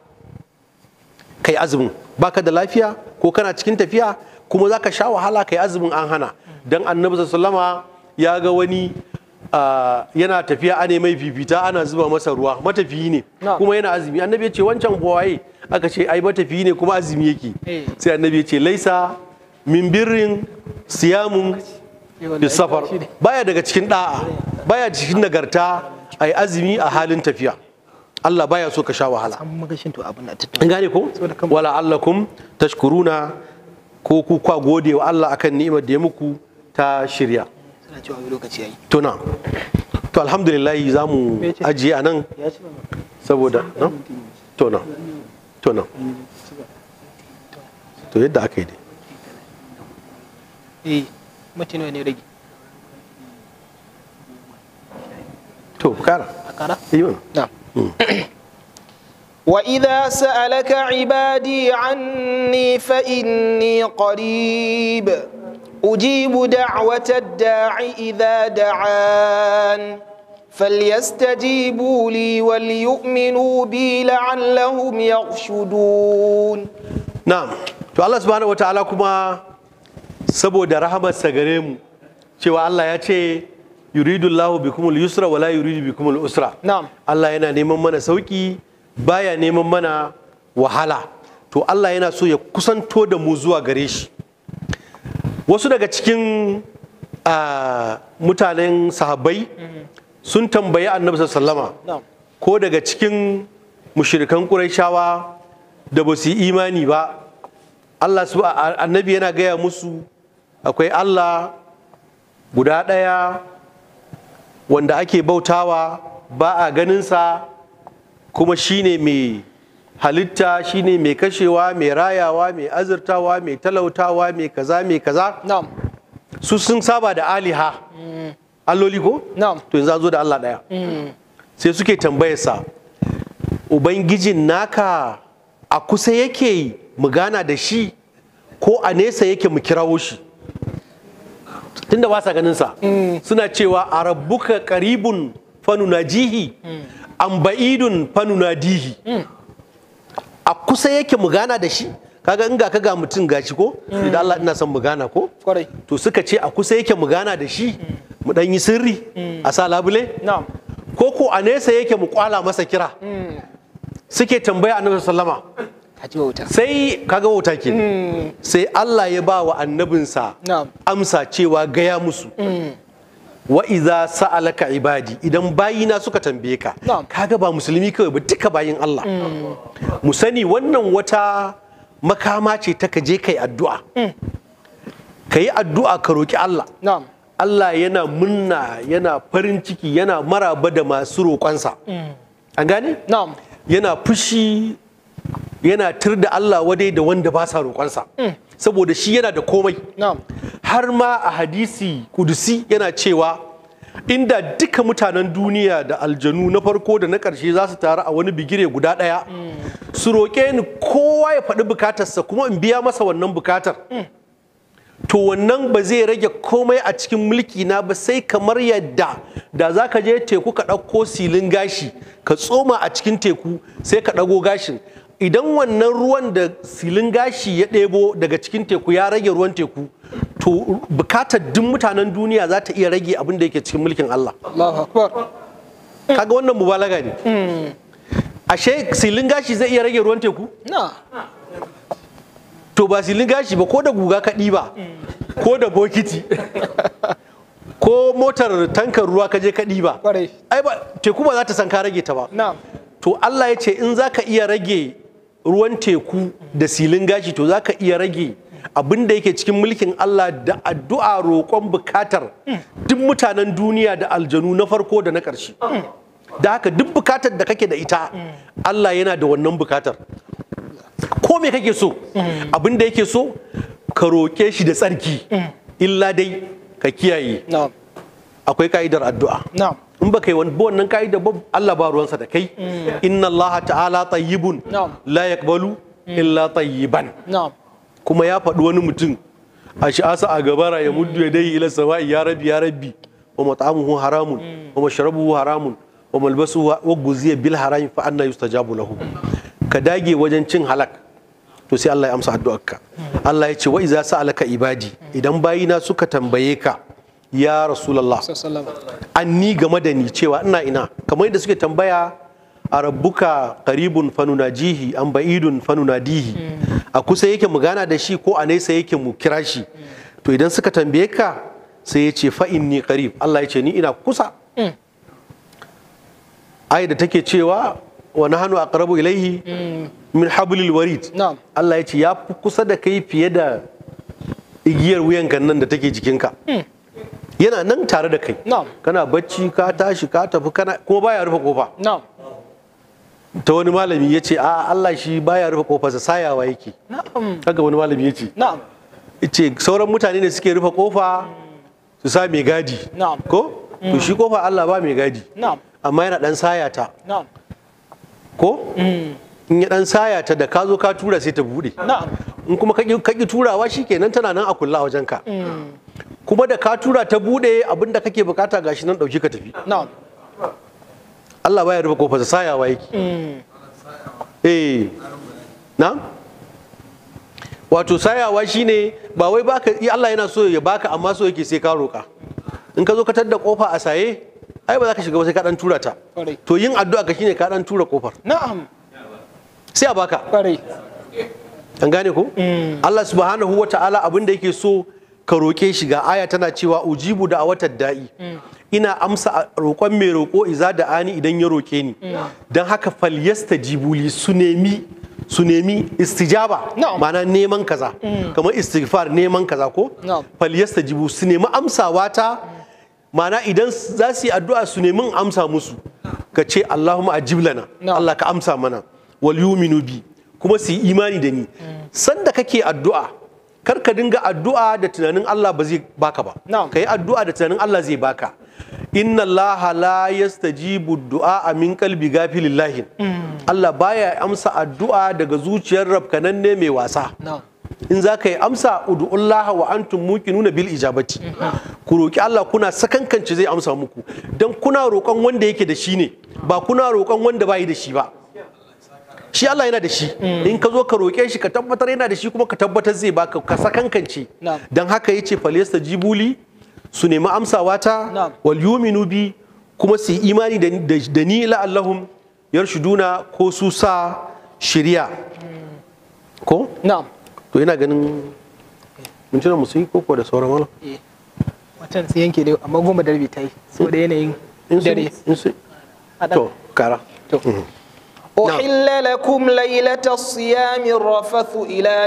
kai azumin baka da lafiya ko kana cikin tafiya kuma za ka sha wahala kai azumin an hana dan annabi sallama ya ga wani ah, yana tafiya ana mai fifita ana zuba masa ruwa matafiyi ne Na'am. kuma yana azumi annabi ya ce wancan waye aka ce ai matafiyi ne kuma azumi yake Eh. sai annabi ya ce laisa min birrin siyamun bis safar baya daga cikin da'a baya cikin nagarta ai azumi a halin tafiya Allah baya so ka sha wahala an magashin to abin da ta an gane ko wala allakum tashkuruna ko ku kwa gode wa Allah akan ni'imar da ya muku ta shirya suna cewa wani lokaci yayi to na to alhamdulillah za mu Me ce? ajiye a nan ya ci saboda no? to na to na to yadda aka yi dai eh mutum ne rage to kara a kara yi mana نعم وإذا سألك عبادي عني فإني قريب أجيب دعوة الداع إذا دعان فليستجيبوا لي وليؤمنوا بي لعلهم يرشدون na'am to Allah subhanahu wataala kuma saboda rahamarsa gare mu cewa Allah ya ce yuridullahu bikumul yusra wala yuridu bikumul usra نعم Allah yana neman mana sauki baya neman mana wahala to Allah yana so ya kusanto da mu zuwa gare shi wasu daga cikin ah, mutanen sahabbai sun tambayi annabi sallama نعم ko daga cikin mushirikan ƙurayshawa da ba su yi imani ba Allah su a- annabi yana gaya musu akwai Allah guda ɗaya wanda ake bautawa ba a ganinsa kuma shine mai halitta shine mai kashewa mai rayawa mai azurtawa mai talautawa mai kaza mai kaza نعم su sun saba da aliha alloli ko نعم to yanzu an zo da Allah ɗaya sai suke tambayarsa ubangijin naka a kusa yake mu gana da shi ko a nesa yake mu kirawo shi tunda ba sa ganinsa suna cewa a rabbuka qaribun fanunajihi an ba'idun fanunadihi a kusa yake mu gana da shi kaga in ga ka ga mutum gashi ko idan Allah ina son mu gana ko قري to suka ce a kusa yake mu gana da shi mu dan yi sirri a sa labule نعم ko ko a nesa yake mu kwala masa kira suke tambaya annabi sallama حجي وتا sai kaga wauta ke sai Allah ya ba wa annabinsa نعم amsa cewa gaya musu wa iza sa'alaka ibadi idan bayina suka tambaye ka Na'am. kaga ba musulmi kawai ba duka bayin Allah mu sani wannan wata makama ce ta ka je kai addu'a ka yi addu'a ka roki Allah نعم Allah yana munna yana farin ciki yana maraba da masu roƙonsa an gane نعم yana fushi yana tur da Allah wadai da wanda ba sa roƙonsa saboda shi yana da komai نعم har ma a hadisi kudusi yana cewa inda duka mutanen duniya da aljanu na farko da na ƙarshe za su taru a wani bigire guda ɗaya su roƙe ni kowa ya faɗi bukatarsa kuma in biya masa wannan bukatar to wannan ba zai rage komai a cikin mulki na ba sai kamar yadda da za ka je teku ka ɗauko silin gashi ka tsoma a cikin teku sai ka ɗago gashin idan wannan ruwan da silin gashi ya ɗebo daga cikin teku ya rage ruwan teku to bukatar duk mutanen duniya za ta iya rage abin da yake cikin mulkin Allah الله أكبر kaga wannan mubalaga ne ashe silin gashi zai iya rage ruwan teku نعم to ba silin gashi ba ko da guga ka ɗiba ko da bokiti ko motar tankar ruwa ka je ka ɗiba Ƙwarai. ai ba teku ba za ta san ka rage ta ba نعم to Allah ya ce in za ka iya rage ruwan teku da silin gashi to za ka iya rage abin da yake cikin mulkin Allah da addu'a roƙon bukatar duk mutanen duniya da aljanu na farko da na ƙarshe da haka duk bukatar da kake da ita Allah yana da wannan bukatar ko me kake so abin da yake so ka roƙe shi da tsarki illa dai ka kiyaye نعم akwai ka'idar addu'a نعم in ba kai wani wannan ka'ida ba Allah ba ruwansa da kai inna Allah ta'ala tayyibun Na'am. la yaqbalu illa tayyiban نعم kuma ya faɗi wani mutum a shi'asa a gabara ya muddu ya dai ila sama'i ya rabbi ya rabbi wa mat'amuhu haramun wa mashrabuhu haramun wa malbasuhu wa guziya bil harami fa anna yustajabu lahu ka dage wajen cin halak to sai Allah ya amsa addu'arka Allah ya ce wa iza sa'alaka ibadi idan bayina suka tambaye ka ya rasulullah صلى الله عليه وسلم anni game da ni cewa ina ina kamar yadda suke tambaya a rabbuka qaribun fanunajihi an ba'idun fanunadihi a kusa yake mu gana da shi ko a nesa yake mu kira shi to idan suka tambaye ka sai ya ce fa inni qarib Allah ya ce ni ina kusa ai da take cewa wa nahnu aqrabu ilaihi min hablil warid نعم Allah ya ce ya fi kusa da kai fiye da igiyar wuyanka nan da take jikinka yana nan tare da kai نعم kana bacci ka tashi ka tafi kana kuma baya rufe kofa نعم ta wani malami ya ce a Allah shi baya rufe kofarsa sayawa yake نعم haka wani malami ya ce نعم ce sauran mutane ne suke rufe kofa su sa mai gadi Na'am. ko to shi kofa Allah ba mai gadi Na'am. amma yana dan sayata Na'am. ko in ya dan sayata da ka zo ka tura sai ta bude Na'am. in kuma ka ƙi- ka ƙi turawa shikenan tana nan a kulla a wajenka kuma da ka tura ta bude abinda kake bukata gashi nan dauki ka tafi Na'am. Allah baya rufe kofar sayawa yake eh na wato sayawa shine ba wai baka Allah yana so ya baka amma so yake sai ka roka in ka zo ka tadda kofa a saye ai ba za ka shiga ba sai ka dan tura ta Kwarai. to yin addu'a ka shine ka dan tura kofar Na'am. sai a baka Kwarai. an gane ko Allah subhanahu wa ta'ala abin da yake so ka roƙe shi ga aya tana cewa ujibu da awatar da'i ina amsa a roƙon mai roƙo iza da ani idan ya roƙe ni don haka falyasta jibuli su nemi su nemi istijaba Na'am. ma'ana neman kaza kamar istighfar neman kaza ko Na'am. falyasta jibu su nemi amsawa ta ma'ana idan za su yi addu'a su nemi in amsa musu ka ce Allahumma ajib lana Na'am. Allah ka amsa mana wal yuminu bi kuma su yi imani da ni sanda kake addu'a kar ka dinga addu'a da tunanin Allah ba zai baka ba Na'am. ka yi addu'a da tunanin Allah zai baka inna Allah la yastajibu du'a min qalbi gafilillahin Allah baya amsa addu'a daga zuciyar rabkananne mai wasa Na'am. in za ka yi amsa udu'ullaha wa antum muqinuna bil ijabati ku roki Allah kuna sakankance zai amsa muku dan kuna roƙon wanda yake da shi ne ba kuna roƙon wanda bai da shi ba shi Allah yana da shi in ka zo ka roƙe shi ka tabbatar yana da shi kuma ka tabbatar zai baka ka sakankance Na'am. dan haka yace falyasta jibuli su nemi amsawa ta Na'am. wal yuminu bi kuma su yi imani da, da, da ni la'allahum yarshuduna ko su sa shiriya ko Na'am. to ina ganin mintuna mu sun yi koko da sauran wala Eh. Watan sai yanke dai amma goma da rabi ta yi saboda yanayin in sun dare. in sun Haɗa- to kara To. أحل لكم ليلة الصيام الرفث إلى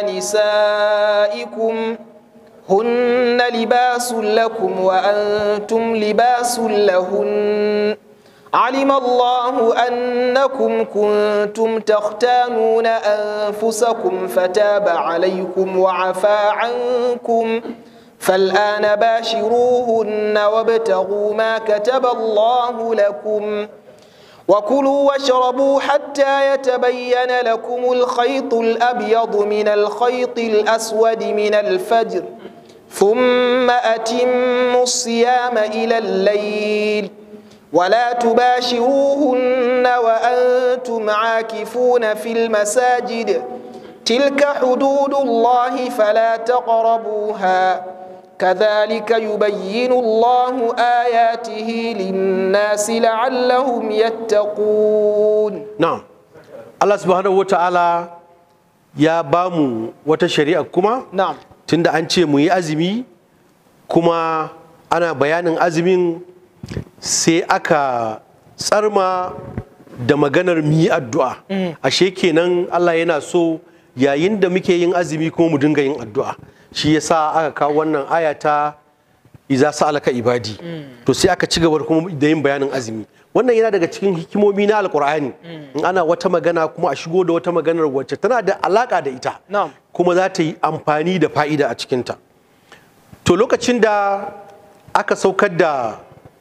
نسائكم هن لباس لكم وأنتم لباس لهن علم الله أنكم كنتم تختانون أنفسكم فتاب عليكم وعفى عنكم فالآن باشروهن وابتغوا ما كتب الله لكم وكلوا واشربوا حتى يتبين لكم الخيط الأبيض من الخيط الأسود من الفجر ثم أتموا الصيام إلى الليل ولا تباشروهن وأنتم عاكفون في المساجد تلك حدود الله فلا تقربوها كذلك يبين الله آياته للناس لعلهم يتقون na'am Allah subhanahu wata'ala ya ba mu wata shari'a kuma نعم tunda an ce mu yi azumi kuma ana bayanin azumin sai aka tsarma da maganar mu yi addu'a ashe kenan Allah yana so yayin da muke yin azumi kuma mu dinga yin addu'a shi yasa aka kawo wannan aya ta iza sa'alaka ibadi to sai aka ci gaba da kuma da yin bayanin azumi wannan yana daga cikin hikimomi na alkur'ani in ana wata magana kuma a shigo da wata maganar wacce tana da alaka da ita Na'am. kuma za ta yi amfani da fa'ida a cikinta to lokacin da aka saukar da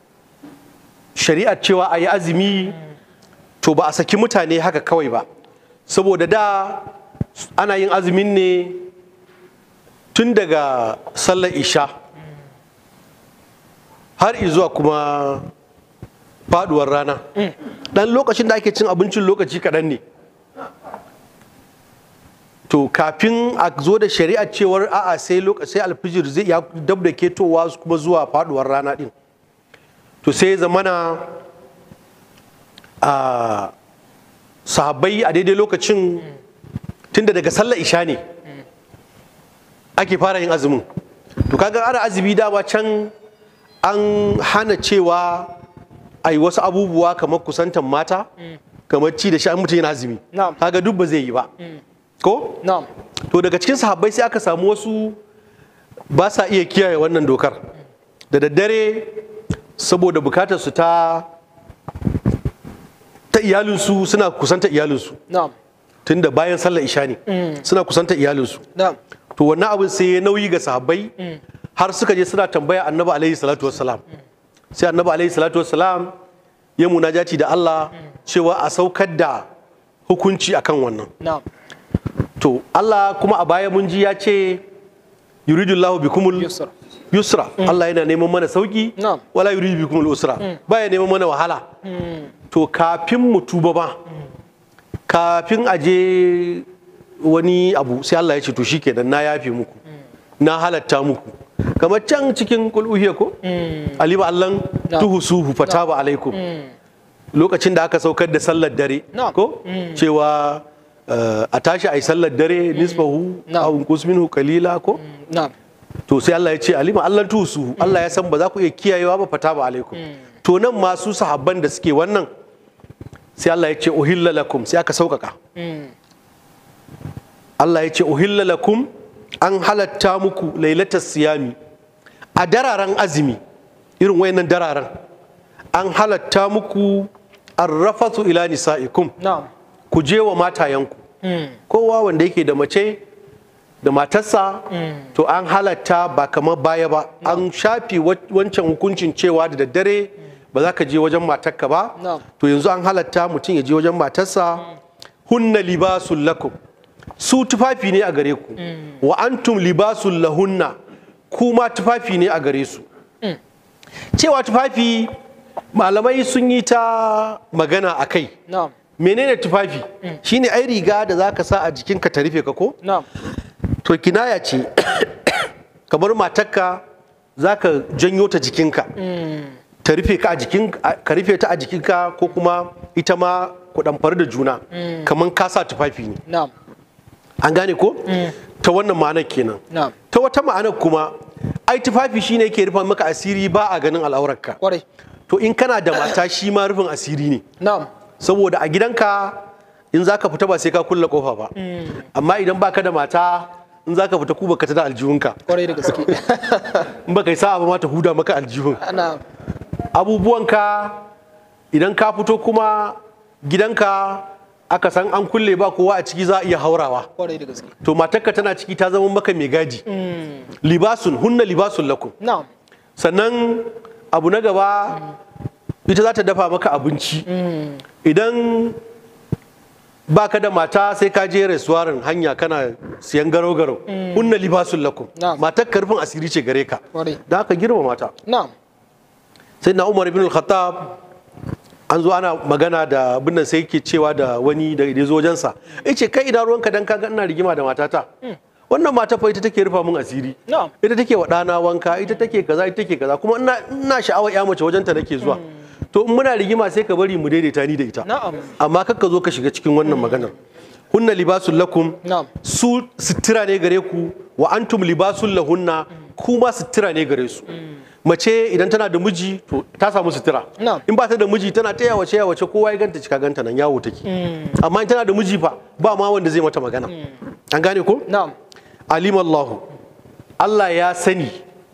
shari'ar cewa a yi azumi to ba a saki mutane haka kawai ba saboda da ana yin azumin ne tun daga sallar isha har zuwa kuma faduwar rana dan lokacin da ake cin abincin lokaci kaɗan ne to kafin a zo da shari'ar cewar a'a sai lokaci sai alfijir zai ya dab da ketowa kuma zuwa faduwar rana din to sai zamana a sahabbai a daidai lokacin tunda daga sallar isha ne ake fara yin azumin to kaga ana azumi dama can an hana cewa a yi wasu abubuwa kamar kusantan mata kamar ci da sha mutum yana azumi Na'am. kaga duk ba zai yi ba ko نعم to daga cikin sahabbai sai aka samu wasu ba sa iya kiyaye wannan dokar da daddare saboda bukatar su ta ta iyalinsu suna kusanta iyalinsu نعم tunda bayan sallar isha ne suna kusanta iyalinsu نعم to wannan abin sai ya nauyi ga sahabbai har suka je suna tambaya annabi alaihi salatu wassalam sai annabi alaihi salatu wassalam ya munajati da Allah cewa a saukar da hukunci akan wannan na'am to Allah kuma a baya mun ji ya ce yuridullahu bikumul yusra yusra Allah yana neman mana sauki Na'am. wala yuridu bikumul usra baya neman mana wahala to kafin mu tuba ba kafin a je wani abu sai Allah ya ce to shikenan na yafe muku na halatta muku kamar can cikin kul'uhiya ko alima allan Na'am. tuhusuhu fataba alaikum lokacin da aka saukar da sallar dare Na'am. ko cewa eh, a tashi a yi sallar dare nisfahu Na'am. aw unqus minhu qalila ko na'am to sai Allah ya ce alima Allah tusu Allah ya san ba za ku iya kiyayewa ba fata ba alaikum to nan masu sahabban da suke wannan sai Allah ya ce uhilla lakum sai aka sauƙaƙa Allah ya ce uhilla lakum an halatta muku lailatas siyami a dararen azumi irin wayannan dararen an halatta muku arrafatu ila nisaikum na'am ku je wa matayenku kowa wanda yake da mace da matarsa to an halatta ba kamar baya ba an shafi wa- wancan hukuncin cewa da daddare ba za ka je wajen matarka ba Na'am. to yanzu an halatta mutum ya je wajen matarsa hunna libasul lakum su tufafi ne a gare ku wa antum libasul lahunna kuma tufafi ne a gare su cewa tufafi malamai sun yi ta magana a kai na'am menene tufafi shine ai riga da zaka sa a jikinka ta rufe ka ko na'am to kinaya ce kamar matarka zaka janyo ta jikinka ta rufe ka a jikin ka rufe ta a jikinka ko kuma ita ma ku damfar da juna kamar ka sa tufafi ne na'am an gane ko ta wannan ma'anar kenan na'am ta wata ma'anar kuma ai tufafi shine yake rufe maka asiri ba a ganin al'aurarka kwarai to in kana da mata shi ma rufin asiri ne na'am saboda a gidanka in za ka fita ba sai ka kulle kofa ba amma idan baka da mata in za ka fita ku baka ta da aljihunka kwarai da gaske in baka yi sa'a ba ma ta huda maka aljihun na'am abubuwanka idan ka fito kuma gidanka aka san an kulle ba kowa a ciki za a iya haurawa kwarai da gaske to matarka tana ciki ta zama maka mai gadi libasun hunna libasun lakum na'am sannan abu na gaba ita za ta dafa maka abinci idan baka da mata sai ka je restaurant hanya kana siyan garo-garo hunna libasun lakum Na'am. matar karfin asiri ce gare ka Kwarai. da aka girma mata na'am sai na umar ibn al-khattab an zo ana magana da abin nan sai yake cewa da wani da ya zo wajensa ya ce kai ina ruwanka dan kaga ina rigima da matata wannan mata fa ita take rufa min asiri Na'am. ita take wa ɗana wanka ita take kaza ita take kaza kuma ina ina sha'awar ya mace wajenta nake zuwa to in muna rigima sai ka bari mu daidaita ni da ita Na'am. amma kakka zo ka shiga cikin wannan maganar hunna libasul lakum Na'am. su sutura ne gare ku wa antum libasul lahunna kuma sutura ne gare su mace idan tana da miji to ta samu sutura Na'am. in ba ta da miji tana ta yawace yawace kowa ya ganta cika ganta nan yawo take amma in tana da miji fa ba ma wanda zai mata magana an gane ko na'am alim Allahu Allah ya sani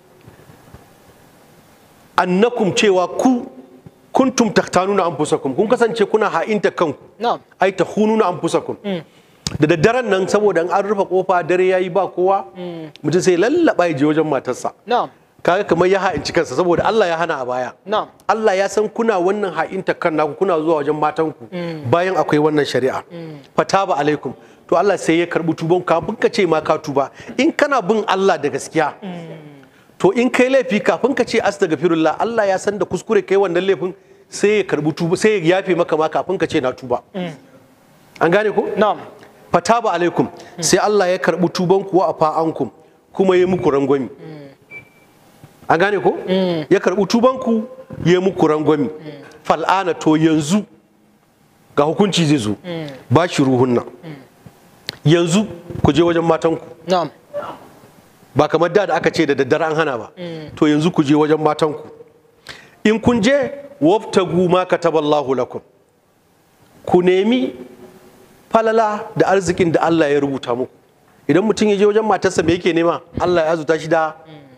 annakum cewa ku kuntum taktanuna anfusakum kun kasance kuna ha'inta kanku na'am ai ta hununa anfusakum da daddaren nan saboda an rufe kofa dare yayi ba kowa mutum sai lallaba ya je wajen matarsa na'am kaga kamar ya ha'inci kansa saboda Allah ya hana a baya na'am Allah ya san kuna wannan ha'inta kan naku kuna zuwa wajen matanku bayan akwai wannan shari'a fataba alaikum to Allah sai ya karbi tuban kafin ka ce ma ka tuba in kana bin Allah da gaskiya to in kai laifi kafin ka ce astaghfirullah Allah ya san da kuskure kai wannan laifin sai ya karbi tuba sai ya yafe maka ma kafin ka ce na tuba an gane ko na'am fataba alaikum sai Allah ya karbi tuban kuwa a fa'ankum kuma ya muku rangwami an gane ko ya karbi tuban ku ya muku rangwami fal'ana to yanzu ga hukunci zai zo ba shi ruhunna yanzu ku je wajen matanku na'am ba kamar da da aka ce da daddare an hana ba to yanzu ku je wajen matanku in kun je waftagu ma kataballahu lakum ku nemi falala da arzikin da Allah ya rubuta muku idan mutum ya je wajen matarsa me yake nema Allah ya azuta shi da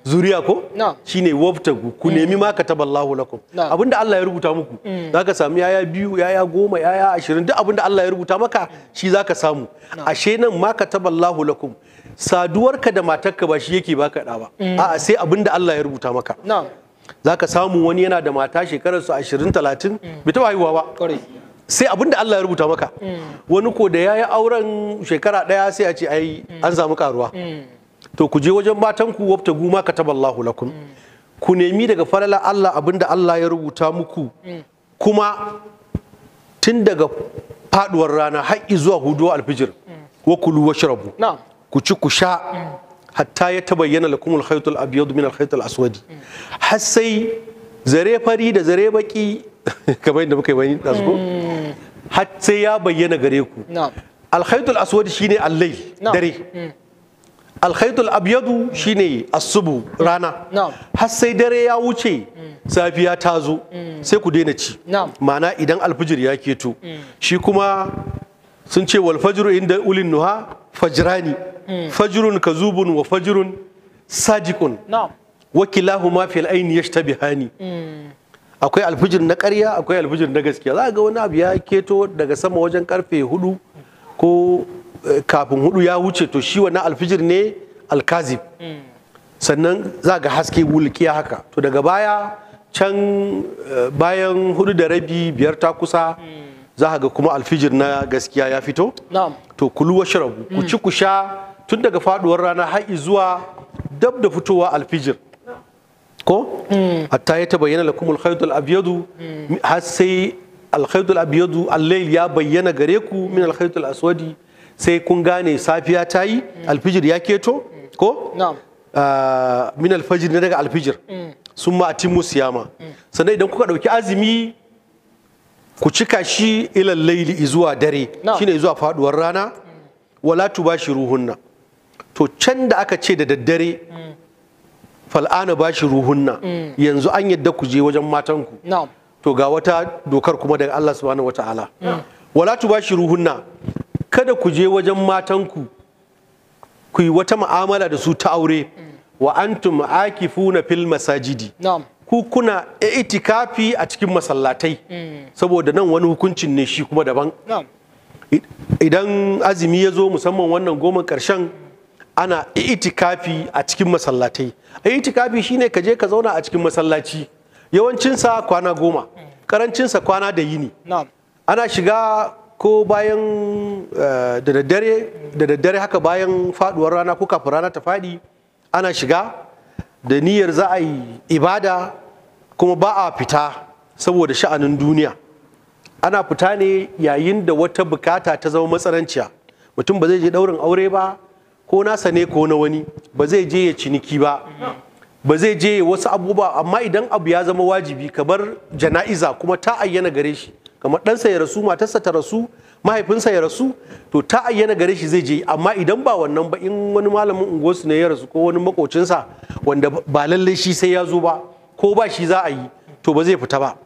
zuriya ko Na'am. shine wabtagu ku nemi ma kataballahu lakum Na'am. abinda Allah ya rubuta muku zaka samu yaya biyu yaya goma yaya ashirin duk abinda Allah ya rubuta maka shi zaka samu ashe nan ma kataballahu lakum saduwarka da matarka ba shi yake baka da ba a'a sai abinda Allah ya rubuta maka na'am zaka samu wani yana da mata shekarar su 20 30 bai taba haihuwa ba kwarai sai abinda Allah ya rubuta maka wani ko da yayi auren shekara daya sai a ce ai an samu karuwa to ku je wajen matanku wabta guma kataballahu lakum ku nemi daga falala Allah abinda Allah ya rubuta muku kuma tun daga faduwar rana har zuwa huduwa alfijir wa kulu washrabu na'am ku ci ku sha hatta ya tabayyana lakum al-khayt al-abyad min al-khayt al-aswad har sai zare fari da zare baki kamar yadda muka yi bayani da su har sai ya bayyana gare ku na'am al-khayt al-aswad shine al-layl Na'am. dare al-khayt al-abyad shine as-subu rana Na'am. har sai dare ya wuce safiya ta zo sai ku daina ci Na'am. ma'ana idan alfijir ya keto shi kuma sun ce wal fajru inda ulin nuha fajrani fajrun kazubun wa fajrun sadiqun na'am wa kilahuma fil aini yashtabihani akwai alfijir na ƙarya akwai alfijir na gaskiya za ga wani abu ya keto daga sama wajen karfe hudu ko eh, kafin hudu ya wuce to shi wannan alfijir ne alkazib sannan za ga haske wulkiya haka to daga baya can eh, bayan hudu da rabi biyar ta kusa za ga kuma alfijir na gaskiya ya fito na'am to kulu wa sharabu ku ci ku sha tun daga faduwar rana har zuwa dab da fitowa alfijir ko hatta ya tabayyana lakum al-khayt al-abyad har sai al-khayt al-abyad al-layl ya bayyana gare ku min al-khayt al-aswadi sai kun gane safiya ta yi alfijir ya keto ko na'am Ah, min alfajir ne daga alfijir sun ma atimu siyama sannan idan kuka ɗauki azumi ku cika shi ilal laili zuwa dare Na'am. shine zuwa faduwar rana wala tubashiruhunna to can da aka ce da daddare fal'ana bashiruhunna yanzu an yadda ku je wajen matanku na'am to ga wata dokar kuma daga Allah subhanahu wata'ala wala tubashiruhunna kada ku je wajen matanku ku yi wata mu'amala da su ta aure wa antum akifuna fil masajidi na'am ku kuna itikafi a cikin masallatai saboda nan wani hukuncin ne shi kuma daban na'am I- idan azumi ya zo musamman wannan goma karshen ana itikafi a cikin masallatai itikafi shine ka je ka zauna a cikin masallaci yawancinsa kwana goma karancinsa kwana da yini na'am ana shiga ko bayan eh, da daddare da daddare haka bayan faduwar rana ko kafin rana ta fadi ana shiga da niyyar za a yi ibada kuma ba a fita saboda sha'anin duniya ana fita ne yayin da wata bukata ta zama matsananciya mutum ba zai je daurin aure ba ko nasa ne ko na wani ba zai je ya ciniki ba ba zai je ya wasu abubuwa amma idan abu ya zama wajibi kamar jana'iza kuma ta ayyana gare shi kamar ɗansa ya rasu matarsa ta rasu mahaifinsa ya rasu to ta ayyana gare shi zai je amma idan ba wannan ba in wani malamin unguwarsu ne ya rasu ko wani makocinsa wanda ba lallai shi sai ya zo ba ko ba shi za a yi to ba zai fita ba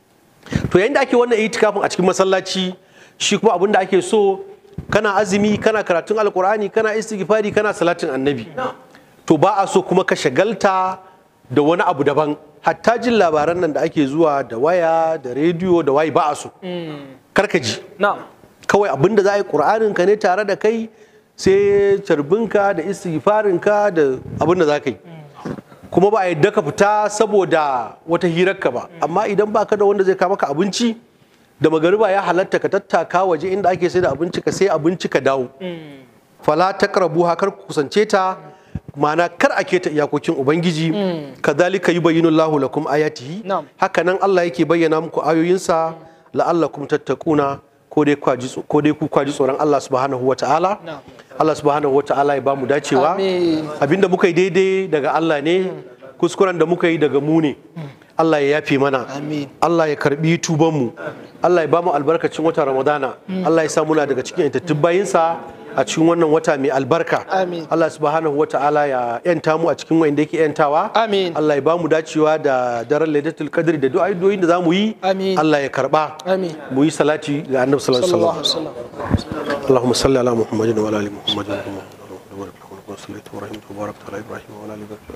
to yayin da ake wannan itikafin a cikin masallaci shi kuma abin da ake so kana azumi kana karatun alkur'ani kana istighfari kana salatin annabi to ba a so kuma ka shagalta da wani abu daban hatta jin labaran nan da ake zuwa da waya da rediyo da wayi ba a so karka ji na'am kawai abin da za a yi ƙur'anin ka ne tare da kai sai carbinka da istighfarinka da abin da za ka yi kuma ba a yadda ka fita saboda wata hirarka ba amma idan baka da wanda zai kawo maka abinci da magariba ya halatta ka tattaka waje inda ake sai da abinci ka sai abinci ka dawo fala taqrabu kar ku kusance ta ma'ana kar a keta iyakokin ubangiji kadhalika yubayyinu Allahu lakum ayatihi Na'am. haka nan Allah yake bayyana muku ayoyinsa la'allakum tattaquna ko dai kwa ji- ko dai ku kwaji tsoron Allah subhanahu wata'ala Na'am. Allah subhanahu wata'ala ya bamu dacewa Amin. abinda muka yi daidai daga Allah ne kuskuren da muka yi daga mu ne Allah ya yafe mana Amin. Allah ya karbi tubanmu Allah ya bamu albarkacin wata Ramadana Allah ya sa muna daga cikin yantattun bayinsa a cikin wannan wata mai albarka Amin. Allah subhanahu wa ta'ala ya yanta mu a cikin wanda yake yantawa Amin. Allah ya bamu dacewa da daren Lailatul Qadr da du'a'o'in da zamu yi Amin. Allah ya karba Amin. mu yi salati ga Annabi sallallahu alaihi sallallahu wasallam alaihi wasallam اللهم صل على محمد وعلى ال محمد كما صليت ورحمت وباركت على ابراهيم وعلى ال ابراهيم انك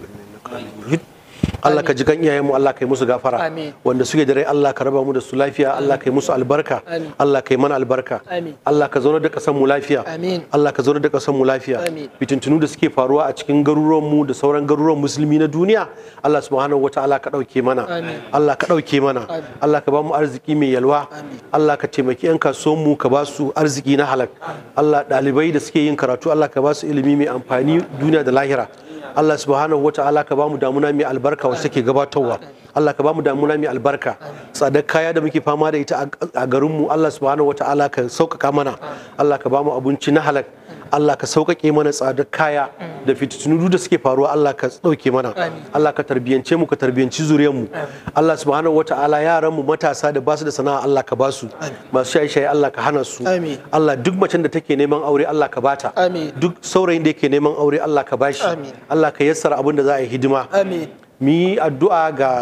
Allah ka ji kan iyayenmu Allah ka yi musu gafara Amin. wanda suke da rai Allah ka raba mu da su lafiya Allah ka yi musu albarka Amin. Allah ka yi mana albarka Amin. Allah ka zauna da kasan mu lafiya Amin. Allah ka zauna da kasan mu lafiya Amin. fitintunu da suke faruwa a cikin garuruwan mu da sauran garuruwan musulmi na duniya Allah subhanahu wataala ka dauke mana Amin. Allah ka dauke mana Amin. Allah ka ba mu arziki mai yalwa Amin. Allah ka taimaki yan kasuwan mu ka ba su arziki na halak Allah dalibai da suke yin karatu Allah ka ba su ilimi mai amfani duniya da lahira Allah subhanahu wata'ala ka ba mu damuna mai albarka wacce take gabatarwa Allah ka ba mu damuna mai albarka tsadar kaya da muke fama da ita a- a garinmu Allah subhanahu wata'ala ka sauƙaƙa mana Allah ka ba mu abinci na halak Allah ka sauƙaƙe mana tsadar kaya da fitinu da suke faruwa Allah ka ɗauke mana Allah ka tarbiyance mu ka tarbiyanci zuriyar mu Allah subhanahu wata'ala yaran mu matasa da basu da sana'a Allah ka basu masu shaye-shaye Allah ka hana su Amin. Allah duk macen da take neman aure Allah ka bata Amin. duk saurayin da yake neman aure Allah ka bashi Amin. Allah ka yassara abin da za a yi hidima Amin. mu yi addu'a ga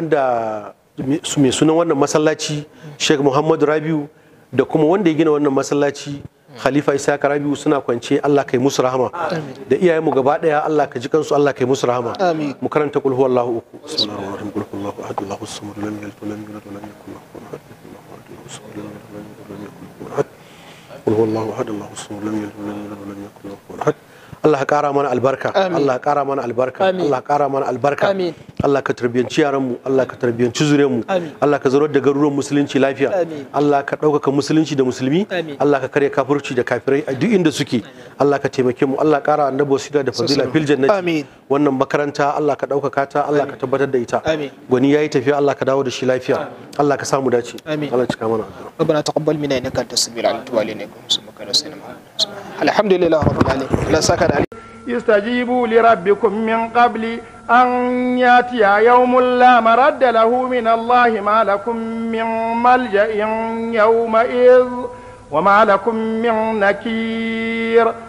wanda su mai sunan wannan masallaci Sheikh Muhammadu Rabiu da kuma wanda ya gina wannan masallaci Khalifa Isaka Rabiu suna kwance Allah kai musu rahama da iyayen mu gaba daya Allah ka ji kansu Allah kai musu rahama Amin. mu karanta kul huwallahu uku bismillahir rahmanir rahim kul huwallahu ahad Allahu samad lam yalid wa lam yulad wa lam yakul lahu kufuwan ahad Allahu samad lam yalid wa lam yulad wa lam yakul lahu kufuwan ahad قل هو الله احد الله الصمد لم يلد ولم يولد ولم يكن له كفوا احد Allah ka kara mana albarka Amin. Allah ka kara mana albarka Amin. Allah ka kara mana albarka Amin. Allah ka tarbiyanci yaran mu Allah ka tarbiyanci zuriyar mu Amin. Allah ka zarar da garuruwan musulunci lafiya Amin. Allah ka ɗaukaka musulunci da musulmi Amin. Allah ka karya kafirci da kafirai a duk inda suke Allah ka taimake mu Allah kara annabi wasila da fadila fil jannati Amin. wannan makaranta Allah ka ɗaukaka ta Allah ka tabbatar da ita Amin. gwani yayi tafiya Allah ka dawo da shi lafiya Allah ka samu dace Amin. Allah cika mana addu'a ربنا تقبل منا انك انت السميع العليم وتب علينا انك انت السميع العليم الحمد لله رب العالمين لا سكت عليك استجيبوا لربكم من قبل أن يأتي يوم لا مرد له من الله ما لكم من ملجأ يومئذ وما لكم من نكير